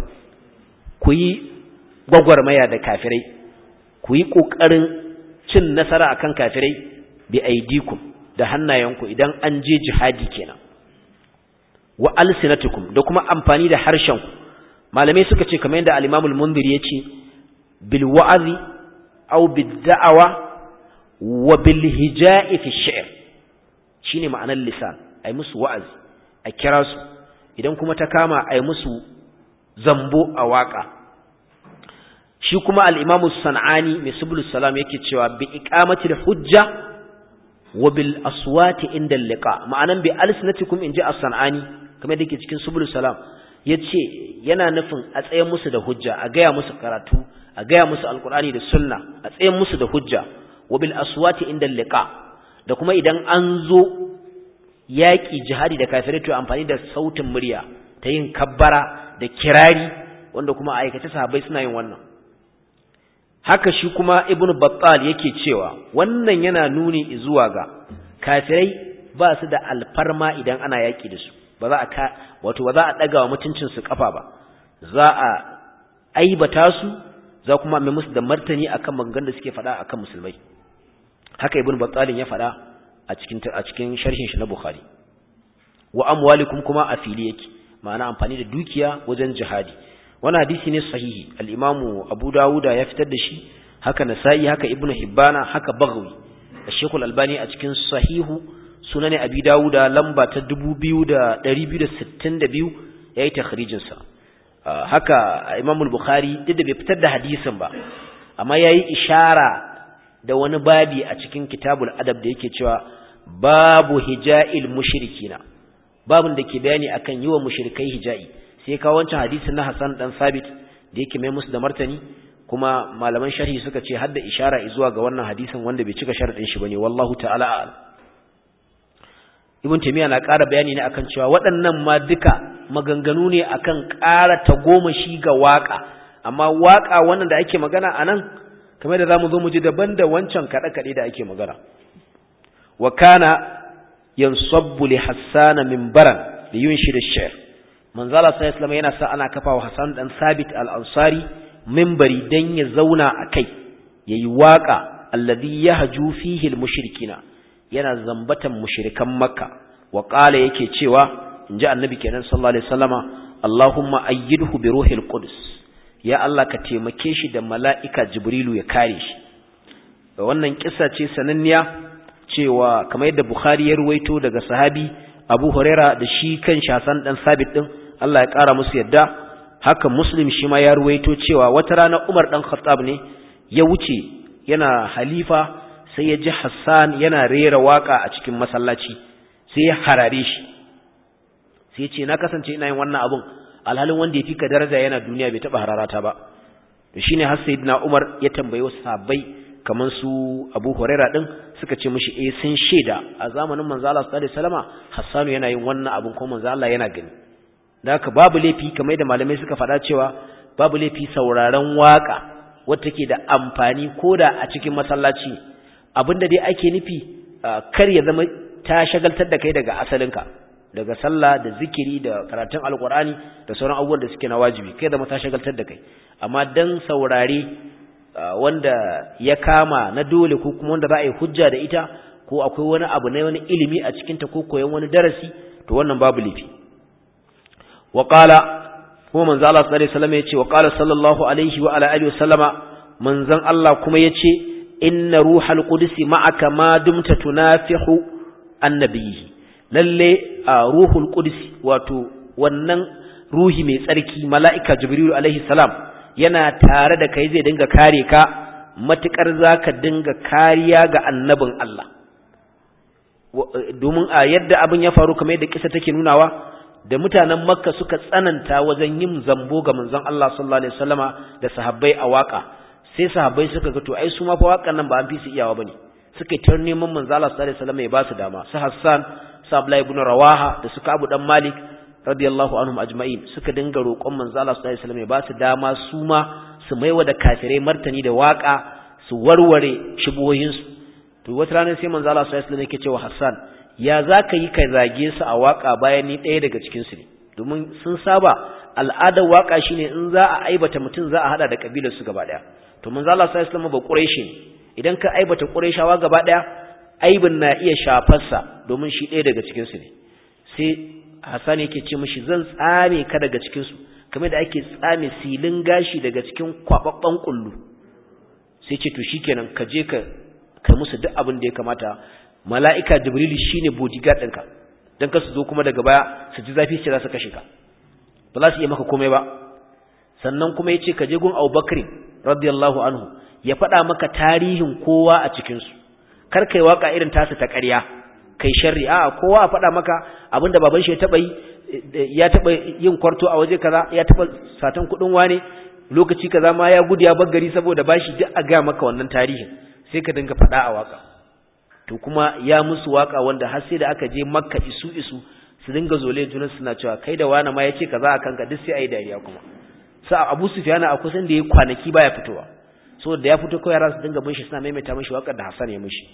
ku yi gwagwarmaya da kafirai ku yi kokarin cin nasara akan kafirai bi aidikum da hannayenku idan an je jihadi kenan wa alsinatikum da kuma amfani da harshenku malamai suka ce kamar yadda al-Imam al-Mundhir yace bil wa'zi aw bid da'awa wa bil hija'i fi shi'r shine ma'anar lisan ai musu wa'azi a kira su idan kuma ta kama ai musu zambo a waka shi kuma al-Imam sanani mai subulus salam yake cewa bi iqamatil hujja wa bil aswati inda liqa ma'anan bi alsinatikum inji as-sanani kamar dake cikin subulus salam yace yana nufin a tsayen musu da hujja a gaya musu karatu a gaya musu alqur'ani da sunna a tsayen musu da hujja wa bil aswati inda liqa da kuma idan an zo yaƙi jihadi da kafirai to amfani da sautin murya ta yin kabbara da kirari wanda kuma a aikace sahabbai suna yin wannan haka shi kuma ibnu battal yake cewa wannan yana nuni zuwa ga kafirai ba su da alfarma idan ana yaƙi da su ba za a ka wato ba za a daga wa mutuncin su kafa ba za a aibata su za kuma mai musu da martani akan maganganun da suke faɗa akan musulmai haka ibnu battal ya faɗa a cikin a cikin sharhin shi na bukhari wa amwalikum kuma a fili yake ma'ana amfani da dukiya wajen jihadi wannan hadisi ne sahihi al-Imam Abu Dawuda ya fitar da shi haka Nasa'i haka Ibn Hibbana haka Baghawi Sheikh Al-Albani a cikin sahihu sunan Abi Dawuda lamba ta 2262 yayi takhrijin sa haka Imam Al-Bukhari duk da bai fitar da hadisin ba amma yayi ishara da wani babi a cikin Kitabul Adab da yake cewa babu hija'il mushrikina babin da ke bayani akan yiwa mushrikai hija'i sai kawo wancan hadisin na Hassan dan Sabit da yake mai musu da martani kuma malaman sharhi suka ce hadda ishara zuwa ga wannan hadisin wanda bai cika sharadin shi bane wallahu ta'ala a'lam Ibn Taymiyyah na ƙara bayani ne akan cewa waɗannan ma duka maganganu ne akan ƙara tagomashi ga waka amma waka wannan da ake magana anan kamar da zamu zo mu ji daban da wancan kada kade da ake magana wa kana yansabbu li Hassan minbaran li yunshid ash-shi'r manzala sai islam yana sa ana kafa wa Hassan dan Sabit al-Ansari minbari dan ya zauna akai yayi waka alladhi yahju fihi al-mushrikina yana zambatan mushrikan Makka wa qala yake cewa inji annabi kenan sallallahu alaihi wasallama Allahumma ayyidhu bi ruhil qudus ya Allah ka taimake shi da mala'ika Jibrilu ya kare shi wannan kissa ce sananniya cewa kamar yadda Bukhari ya ruwaito daga sahabi Abu Huraira da shi kan shasan dan Sabit din Allah ya ƙara musu yadda haka Muslim shi ma ya ruwaito cewa wata rana Umar dan Khattab ne ya wuce yana halifa sai ya ji Hassan yana rera waka a cikin masallaci sai ya harare shi sai ya ce na kasance ina yin wannan abun alhalin wanda ya fi ka daraja yana duniya bai taba hararata ba to shine har sayyidina Umar ya tambaye wasu sahabbai kamar su Abu Huraira din suka ce mishi eh sun sheda a zamanin manzo Allah sallallahu alaihi wasallama Hassanu yana yin wannan abun ko manzo Allah yana gani da haka babu laifi kamar da malamai suka faɗa cewa babu laifi sauraron waka wacce take da amfani koda a cikin masallaci abinda dai ake nufi kar ya zama ta shagaltar da kai daga asalinka daga sallah da zikiri da karatun alkur'ani da sauran abubuwan da suke na wajibi kai zama ta shagaltar da kai amma dan saurare wanda ya kama na dole ko kuma wanda za a yi hujja da ita ko akwai wani abu na wani ilimi a cikinta ko koyon wani darasi to wannan babu laifi wa qala kuma manzo Allah sallallahu alaihi wasallam yace wa qala sallallahu alaihi wa ala alihi wasallama manzon Allah kuma yace inna ruhal qudus ma'aka ma dumta tunafihu annabiyhi lalle ruhul qudus wato wannan ruhi mai tsarki mala'ika jibril alaihi salam yana tare da kai zai dinga kare ka matukar zaka dinga kariya ga annabin Allah domin a yadda abin ya faru kamar yadda kisa take nunawa da mutanen makka suka tsananta wajen yin zambo ga manzon Allah sallallahu alaihi wasallama da sahabbai a waka sai sahabbai suka ga to ai su ma fa wakan nan ba an fi su iyawa bane suka tar neman manzon Allah sallallahu alaihi wasallama ya ba su dama su Hassan su Abdullah ibn Rawaha da suka Abu dan Malik radiyallahu anhum ajma'in suka dinga roƙon manzon Allah sallallahu alaihi wasallama ya ba su dama su ma su maiwa da kafirai martani da waka su warware shubuhoyinsu to wata rana sai manzo Allah sallallahu alaihi wasallam yake cewa Hassan ya zaka yi kai zage su a waka bayan ni ɗaya daga cikin su ne domin sun saba al'adar waka shine in za a aibata mutum za a hada da kabilar su gaba daya to manzo Allah sallallahu alaihi wasallam ba Quraishi ne idan ka aibata Qurayshawa gaba daya aibin na iya shafar sa domin shi ɗaya daga cikin su ne sai Hassan yake ce mishi zan tsame ka daga cikin su kamar da ake tsame silin gashi daga cikin kwababban kullu sai ce to shikenan ka je ka kai musu duk abin da ya kamata mala'ika jibrilu shine bodyguard ɗinka don ka su zo kuma daga baya su ji zafi ce za su kashe ka ba za su iya maka komai ba sannan kuma ya ce ka je gun abubakar radiyallahu anhu ya faɗa maka tarihin kowa a cikinsu kar kai waka irin tasu ta ƙarya kai sharri a kowa a faɗa maka abin da baban shi ya taɓa yi ya taɓa yin kwarto a waje kaza ya taɓa satan kuɗin wane lokaci kaza ma ya gudu ya bar gari saboda bashi duk a ga maka wannan tarihin sai ka dinga faɗa a waka to kuma ya musu waka wanda har sai da aka je makka isu isu su dinga zole junan suna cewa kai da wani ma ya ce kaza a kanka duk sai a yi dariya kuma sa abu sufiyana a kusan da ya kwanaki baya fitowa so da ya fito kawai yara su dinga bin shi suna maimaita mishi wakar da hassan ya mishi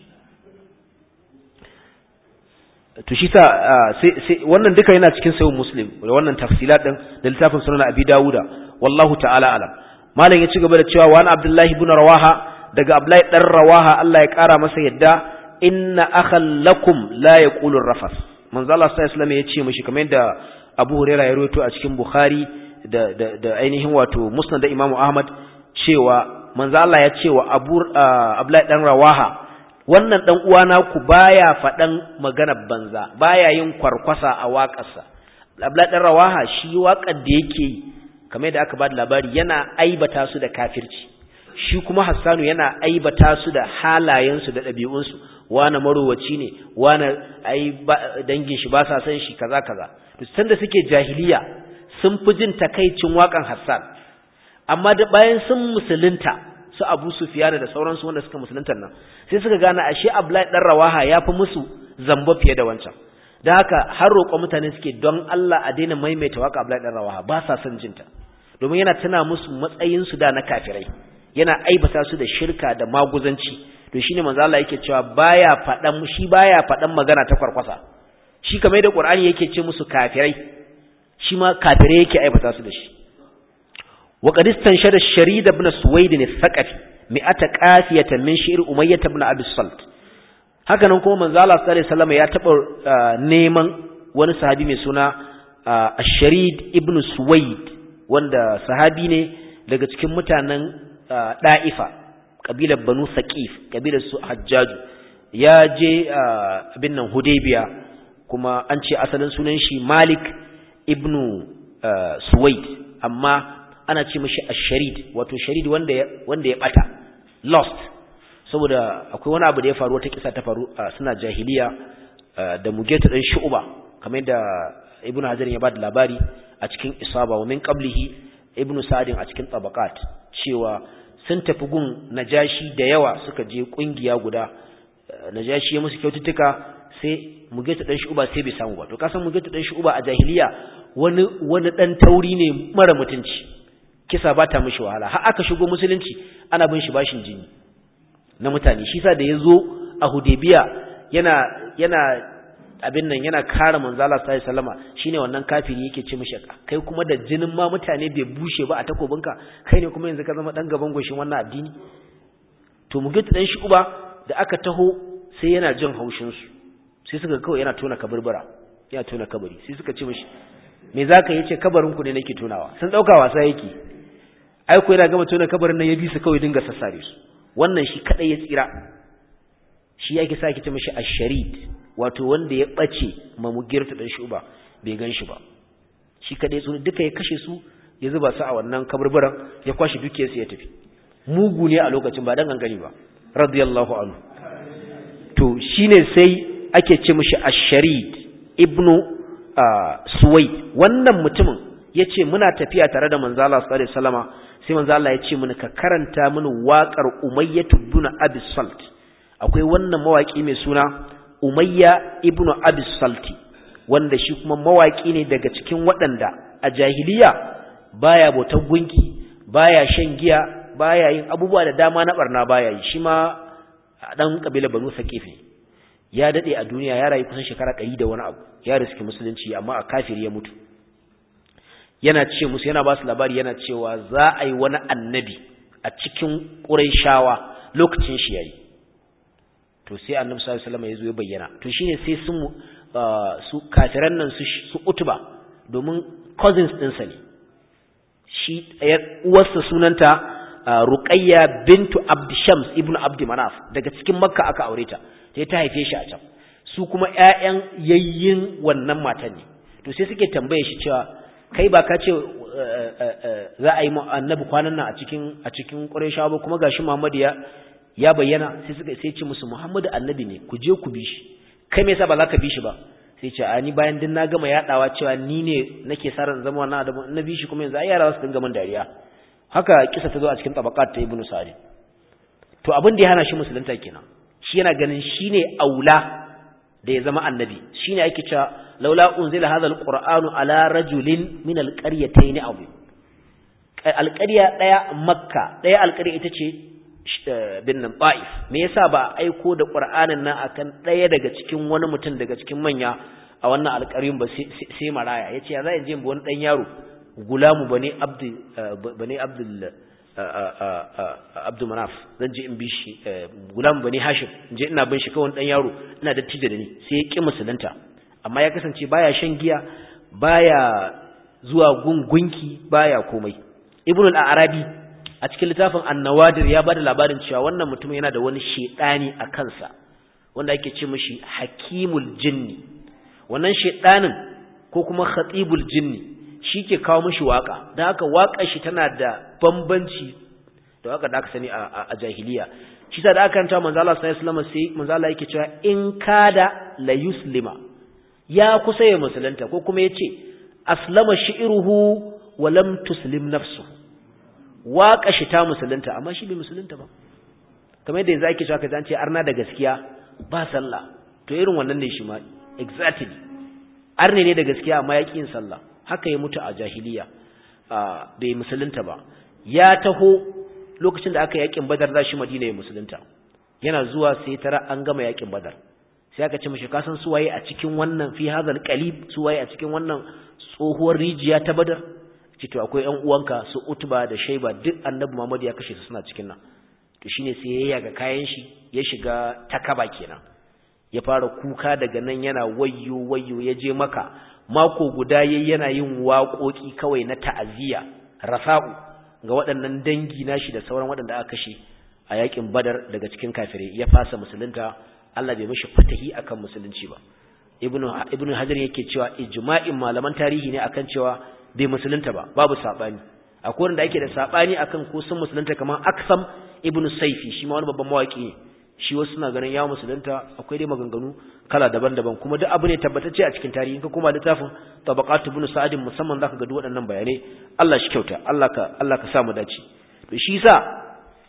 to shi sa sai wannan duka yana cikin sayin muslim da wannan tafsilat din da littafin sunan abi dawuda wallahu ta'ala alam malam ya ci gaba da cewa wani abdullahi ibn rawaha daga Abdullahi dan Rawaha Allah ya kara masa yadda inna akhal lakum la yaqulu rafas manzo Allah sallallahu alaihi wasallam ya ce mishi kamar yadda Abu Hurairah ya rawaito a cikin Bukhari da da, da ainihin wato Musnad da Imam Ahmad cewa manzo Allah ya ce wa Abu Abdullahi dan Rawaha wannan dan uwana ku baya fadan magana banza baya yin kwarkwasa a waƙarsa Abdullahi dan Rawaha shi waƙar da yake yi kamar yadda aka bada labari yana aibata su da kafirci shi kuma Hassanu yana aibata su da halayensu da ɗabi'unsu wane marowaci ne wane ai dangin shi ba sa san shi kaza kaza to sanda suke jahiliya sun fi jin takaicin waƙan Hassan amma da bayan sun musulunta su Abu Sufyan da sauransu wanda suka musulunta nan sai suka gane ashe Abdullahi dan Rawaha ya fi musu zamba fiye da wancan da haka har roƙon mutane suke don Allah a daina maimaita waka Abdullahi dan Rawaha ba sa son jinta domin yana tana musu matsayin su da na kafirai yana aibata su da shirka da maguzanci to shine manzo Allah yake cewa baya fadan shi baya fadan magana ta kwarkwasa shi kamar da Qur'ani yake ce musu kafirai shi ma kafirai yake aibata su da shi wa qad istanshada sharid ibn suwaid al-thaqafi mi'ata qafiyatan min shi'r umayyah ibn abi salt haka nan kuma manzo Allah sallallahu alaihi wasallam ya taba neman wani sahabi mai suna ash-sharid ibn suwaid wanda sahabi ne daga cikin mutanen da'ifa kabilar banu saqif kabilar su hajjaju ya je abin nan hudaybiya kuma an ce asalin sunan shi malik ibn suwaid amma ana ce mashi ash-sharid wato sharid wanda ya wanda ya bata lost saboda akwai wani abu da ya faru wata kisa ta faru suna jahiliya da mugeta dan shu'ba kamar yadda ibnu hajar ya bada labari a cikin isaba wa min qablihi ibnu sa'din a cikin tabaqat cewa sun tafi gun najashi da yawa suka je kungiya guda najashi ya musu kyaututtuka sai mugeta dan shu'ba sai bai samu ba to kasan mugeta dan shu'ba a jahiliya wani wani dan tauri ne mara mutunci kisa ba ta mishi wahala har aka shigo musulunci ana bin shi bashin jini na mutane shi sa da ya zo a hudebiya yana yana abin nan yana kare manzala sallallahu alaihi wasallama shine wannan kafiri yake ce mishi kai kuma da jinin ma mutane bai bushe ba a takobinka kai ne kuma yanzu ka zama dan gaban goshin wannan addini to mu gita dan shi uba da aka taho sai yana jin haushin su sai suka kawai yana tona kaburbura yana tona kabari sai suka ce mishi me zaka yace kabarin ku ne nake tonawa sun dauka wasa yake ai ko yana gama tona kabarin nan ya bi su kawai dinga sassare su wannan shi kadai ya tsira shi yake sa ki ce mishi ash-sharid wato wanda ya bace mamugirta dan shuba bai gan shi ba shi kadai su duka ya kashe su ya zuba su a wannan kaburburan ya kwashi duke su ya tafi mugu ne a lokacin ba dan gangani ba radiyallahu anhu to shine sai ake ce mishi ash-sharid ibnu suwaid wannan mutumin yace muna tafiya tare da manzo Allah sallallahu alaihi wasallama sai manzo Allah ya ce mini ka karanta mini waƙar Umayyah ibn Abi Salt akwai wannan mawaki mai suna Umayya ibn Abi Salt wanda shi kuma mawaki ne daga cikin waɗanda a jahiliya baya bautar gunki baya shan giya baya yin abubuwa da dama na barna baya yi shi ma dan kabila Banu Saqif ya dade a duniya ya rayu kusan shekara 100 da wani abu ya riski musulunci amma a kafiri ya mutu yana ce musu yana ba su labari yana cewa za a yi wani annabi a cikin ƙurayshawa lokacin shi yayi to sai annabi sallallahu alaihi wasallam ya zo ya bayyana to shine sai sun su kafiran nan su su utuba domin cousins ɗinsa ne shi uwarsa sunanta Ruqayya bintu Abd Shams ibnu Abd Manaf daga cikin Makka aka aure ta sai ta haife shi a can su kuma ƴaƴan yayyin wannan matan ne to sai suke tambaye shi cewa kai ba ka ce za a yi annabi kwanan nan a cikin a cikin Qurayshawa ba kuma gashi Muhammad ya ya bayyana sai suka sai ce musu Muhammadu annabi ne ku je ku bi shi kai me yasa ba za ka bi shi ba sai ce a ni bayan din na gama yadawa cewa ni ne nake sa ran zama wannan adamu na bi shi kuma yanzu ai yara su dinga min dariya haka kisa ta zo a cikin tabaqat ta Ibn Sa'id to abin da ya hana shi musulunta kenan shi yana ganin shine aula da ya zama annabi shine ake cewa laula unzila hadha alqur'anu ala rajulin min alqaryatayn azim alqarya daya makka daya alqarya ita ce binnan ta'if me yasa ba aiko da qur'anin nan akan daya daga cikin wani mutum daga cikin manya a wannan alƙaryun ba sai maraya yace ya za in je bi wani dan yaro gulamu bane abdu bane abdul abdu manaf zan je in bi shi gulamu bane hashim in je ina bin shi kawai dan yaro ina da tije da ni sai ya ki musulunta amma ya kasance baya shan giya baya zuwa gungunki baya komai ibnu al-arabi a cikin littafin an-nawadir ya bada labarin cewa wannan mutum yana da wani shedani a kansa wanda ake ce mishi hakimul jinni wannan shedanin ko kuma khatibul jinni shike kawo mishi waka dan haka wakar shi tana da bambanci da waka da aka sani a jahiliya shi da aka kanta manzo Allah sallallahu alaihi wasallam sai manzo Allah yake cewa in kada la yuslima ya kusa ya musulunta ko kuma yace aslama shi'ruhu wa lam tuslim nafsu waka shi ta musulunta amma shi bai musulunta ba kamar yadda yanzu ake cewa kaza an ce arna da gaskiya ba sallah to irin wannan ne shi ma exactly arne ne da gaskiya amma ya yin sallah haka ya mutu a jahiliya bai musulunta ba ya taho lokacin da aka yakin badar za shi madina ya musulunta yana zuwa sai tara an gama yakin badar sai aka ce mishi ka san suwaye a cikin wannan fi hadal qalib suwaye a cikin wannan tsohuwar rijiya ta badar ce to akwai ƴan uwanka su utba da shaiba duk annabi muhammad ya kashe su suna cikin nan to shine sai ya yaga kayan shi ya shiga takaba kenan ya fara kuka daga nan yana wayyo wayyo ya je maka mako guda yayi yana yin waƙoƙi kawai na ta'aziyya rafa'u ga waɗannan dangi nashi da sauran waɗanda aka kashe a yakin badar daga cikin kafirai ya fasa musulunta Allah bai mishi fatahi akan musulunci ba ibnu ibnu hajar yake cewa ijma'in malaman tarihi ne akan cewa bai musulunta ba babu sabani akwai wanda ake da sabani akan ko sun musulunta kamar aksam ibnu saifi shi ma wani babban mawaki ne shi wasu suna ganin ya musulunta akwai dai maganganu kala daban-daban kuma duk abu ne tabbatacce a cikin tarihi ka kuma littafin tabaqat ibn sa'id musamman zaka ga duk waɗannan bayanai Allah shi kyauta Allah ka Allah ka sa mu dace to shi yasa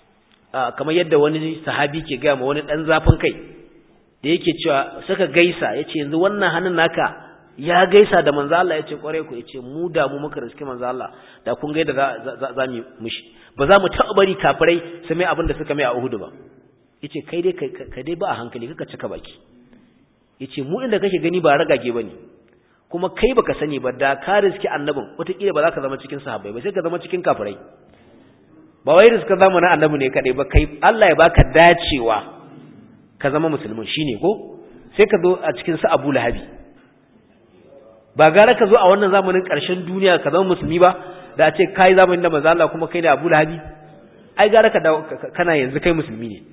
kamar yadda wani sahabi ke ga ma wani dan zafin kai da yake cewa saka gaisa yace yanzu wannan hannun naka ya gaisa da manzo Allah yace kware ku yace mu da mu muka riske manzo Allah da kun ga da za mu mushi ba za mu taɓa bari kafirai su mai abin da suka mai a Uhud ba yace kai dai ka dai ba a hankali kaka cika baki yace mu inda kake gani ba ragage bane kuma kai baka sani ba da ka riski annabin wataƙila ba za ka zama cikin sahabbai ba sai ka zama cikin kafirai ba wai riska zamanin annabi ne kadai ba kai Allah ya baka dacewa ka zama musulmin shine ko sai ka zo a cikin su Abu Lahabi ba gara ka zo a wannan zamanin ƙarshen duniya ka zama musulmi ba da a ce kai zamanin da manzo Allah kuma kai ne Abu Lahabi ai gara ka dawo kana yanzu kai musulmi ne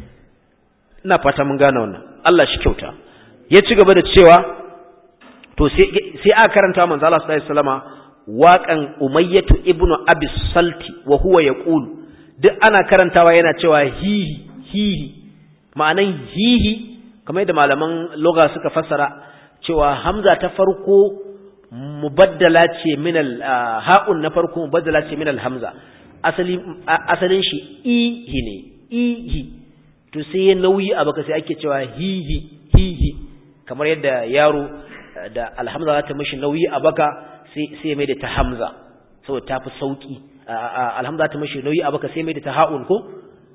ina fata mun gane wannan Allah shi kyauta ya ci gaba da cewa to sai sai aka karanta manzo Allah sallallahu alaihi wasallama waƙan Umayyatu ibn Abi Salti wa huwa yaqulu duk ana karantawa yana cewa hihi hihi ma'anan hihi kamar yadda malaman lugha suka fassara cewa hamza ta farko mubaddala ce min al ha'un na farko mubaddala ce min al hamza asali asalin shi ihi ne ihi to sai ya nauyi a baka sai ake cewa hihi hihi kamar yadda yaro da alhamza za ta mishi nauyi a baka sai sai mai da ta hamza saboda ta fi sauki alhamza ta mishi nauyi a baka sai mai da ta ha'un ko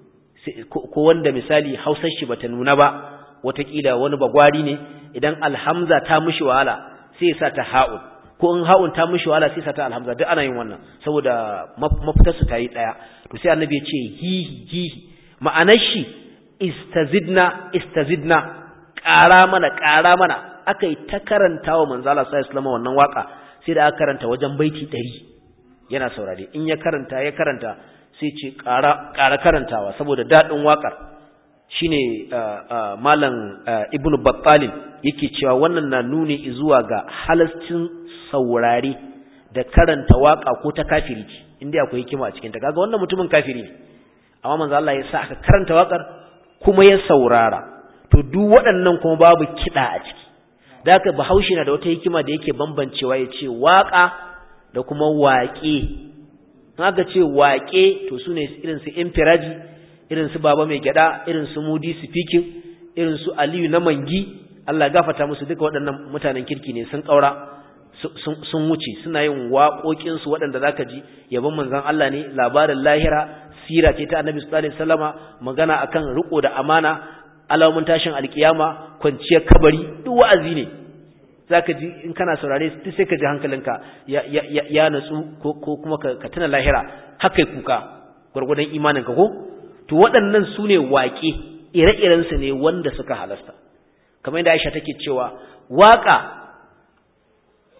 ko wanda misali hausar shi bata nuna ba watakila wani bagwari ne idan alhamza ta mishi wahala sai ya sa ta ha'un ko in ha'un ta mishi wahala sai ya sa ta alhamza duk ana yin wannan saboda mafitar su ta yi daya to sai annabi ya ce hihi hihi ma'anar shi istazidna istazidna ƙara mana ƙara mana aka yi ta karanta wa manzo Allah sallallahu alaihi wannan waka sai da aka karanta wajen baiti 100 yana saurare in ya karanta ya karanta sai ce ƙara ƙara karantawa saboda dadin wakar shine malam ibnu battalin yake cewa wannan na nuni zuwa ga halascin saurare da karanta waka ko ta kafiri inda akwai hikima a cikin ta kaga wannan mutumin kafiri ne amma manzo Allah ya sa aka karanta wakar kuma ya saurara to duk waɗannan kuma babu kiɗa a ciki da haka bahaushe na da wata hikima da yake bambancewa ya ce waƙa da kuma waƙe haka ce waƙe to su ne irin su infiraji irin su baba mai gyada irin su mudi speaking irin su aliyu na mangi Allah gafata musu duka waɗannan mutanen kirki ne sun ƙaura sun wuce suna yin waƙoƙinsu waɗanda zaka ji yabon manzon Allah ne labarin lahira sira ce ta annabi sallallahu alaihi wasallama magana akan riko da amana alamun tashin alkiyama kwanciyar kabari duk wa'azi ne zaka ji in kana saurare duk sai ka ji hankalinka ya ya ya natsu ko ko kuma ka tuna lahira haka kuka gurgudan imaninka ko to waɗannan su ne waƙe ire-iren su ne wanda suka halasta kamar yadda Aisha take cewa waƙa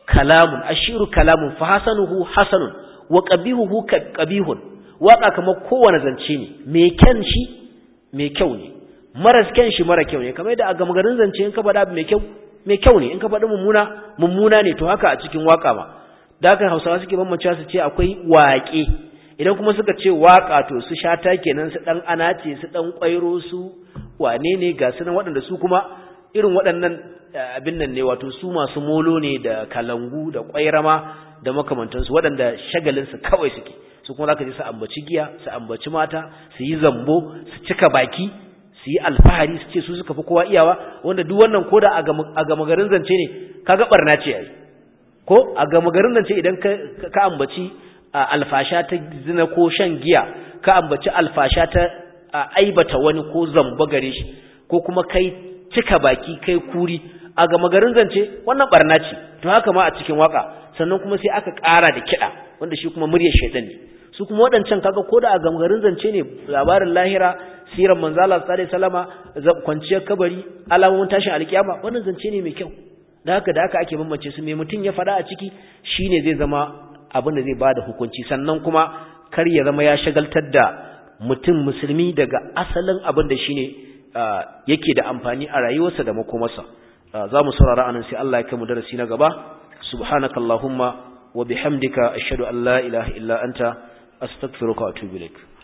kalamun ashiru kalamun fa hasanuhu hasanun wa qabihuhu qabihun waka kamar kowane zance ne me kyan shi me kyau ne maras kyan shi mara kyau ne kamar da a gama garin zance in ka faɗa mai kyau mai kyau ne in ka faɗi mummuna mummuna ne to haka a cikin waka ma da haka hausawa suke bambance su ce akwai waƙe idan kuma suka ce waka to su shata kenan su dan anace su dan kwairo su wane ne ga su nan waɗanda su kuma irin waɗannan abin nan ne wato su masu molo ne da kalangu da kwairama da makamantansu waɗanda shagalinsu kawai suke su kuma zaka ji su ambaci giya su ambaci mata su yi zambo su cika baki su yi alfahari su ce su suka fi kowa iyawa wanda duk wannan ko da a gama garin zance ne kaga barna ce yayi ko a gama garin zance idan ka ambaci alfasha ta zina ko shan giya ka ambaci alfasha ta aibata wani ko zamba gare shi ko kuma kai cika baki kai kuri a gama garin zance wannan barna ce to haka ma a cikin waka sannan kuma sai aka ƙara da kiɗa wanda shi kuma muryar shaidan ne su kuma waɗancan kaga ko da a gama garin zance ne labarin lahira siran manzala sallallahu alaihi wasallama kwanciyar kabari alamomin tashin alkiyama wannan zance ne mai kyau da haka da haka ake bambance su mai mutum ya faɗa a ciki shine zai zama abin da zai bada hukunci sannan kuma kar ya zama ya shagaltar da mutum musulmi daga asalin abin da shine yake da amfani a rayuwarsa da makomarsa za mu saurara anan sai Allah ya kai mu darasi na gaba subhanakallahumma wa bihamdika ashhadu an la ilaha illa anta astaghfiruka wa atubu ilaik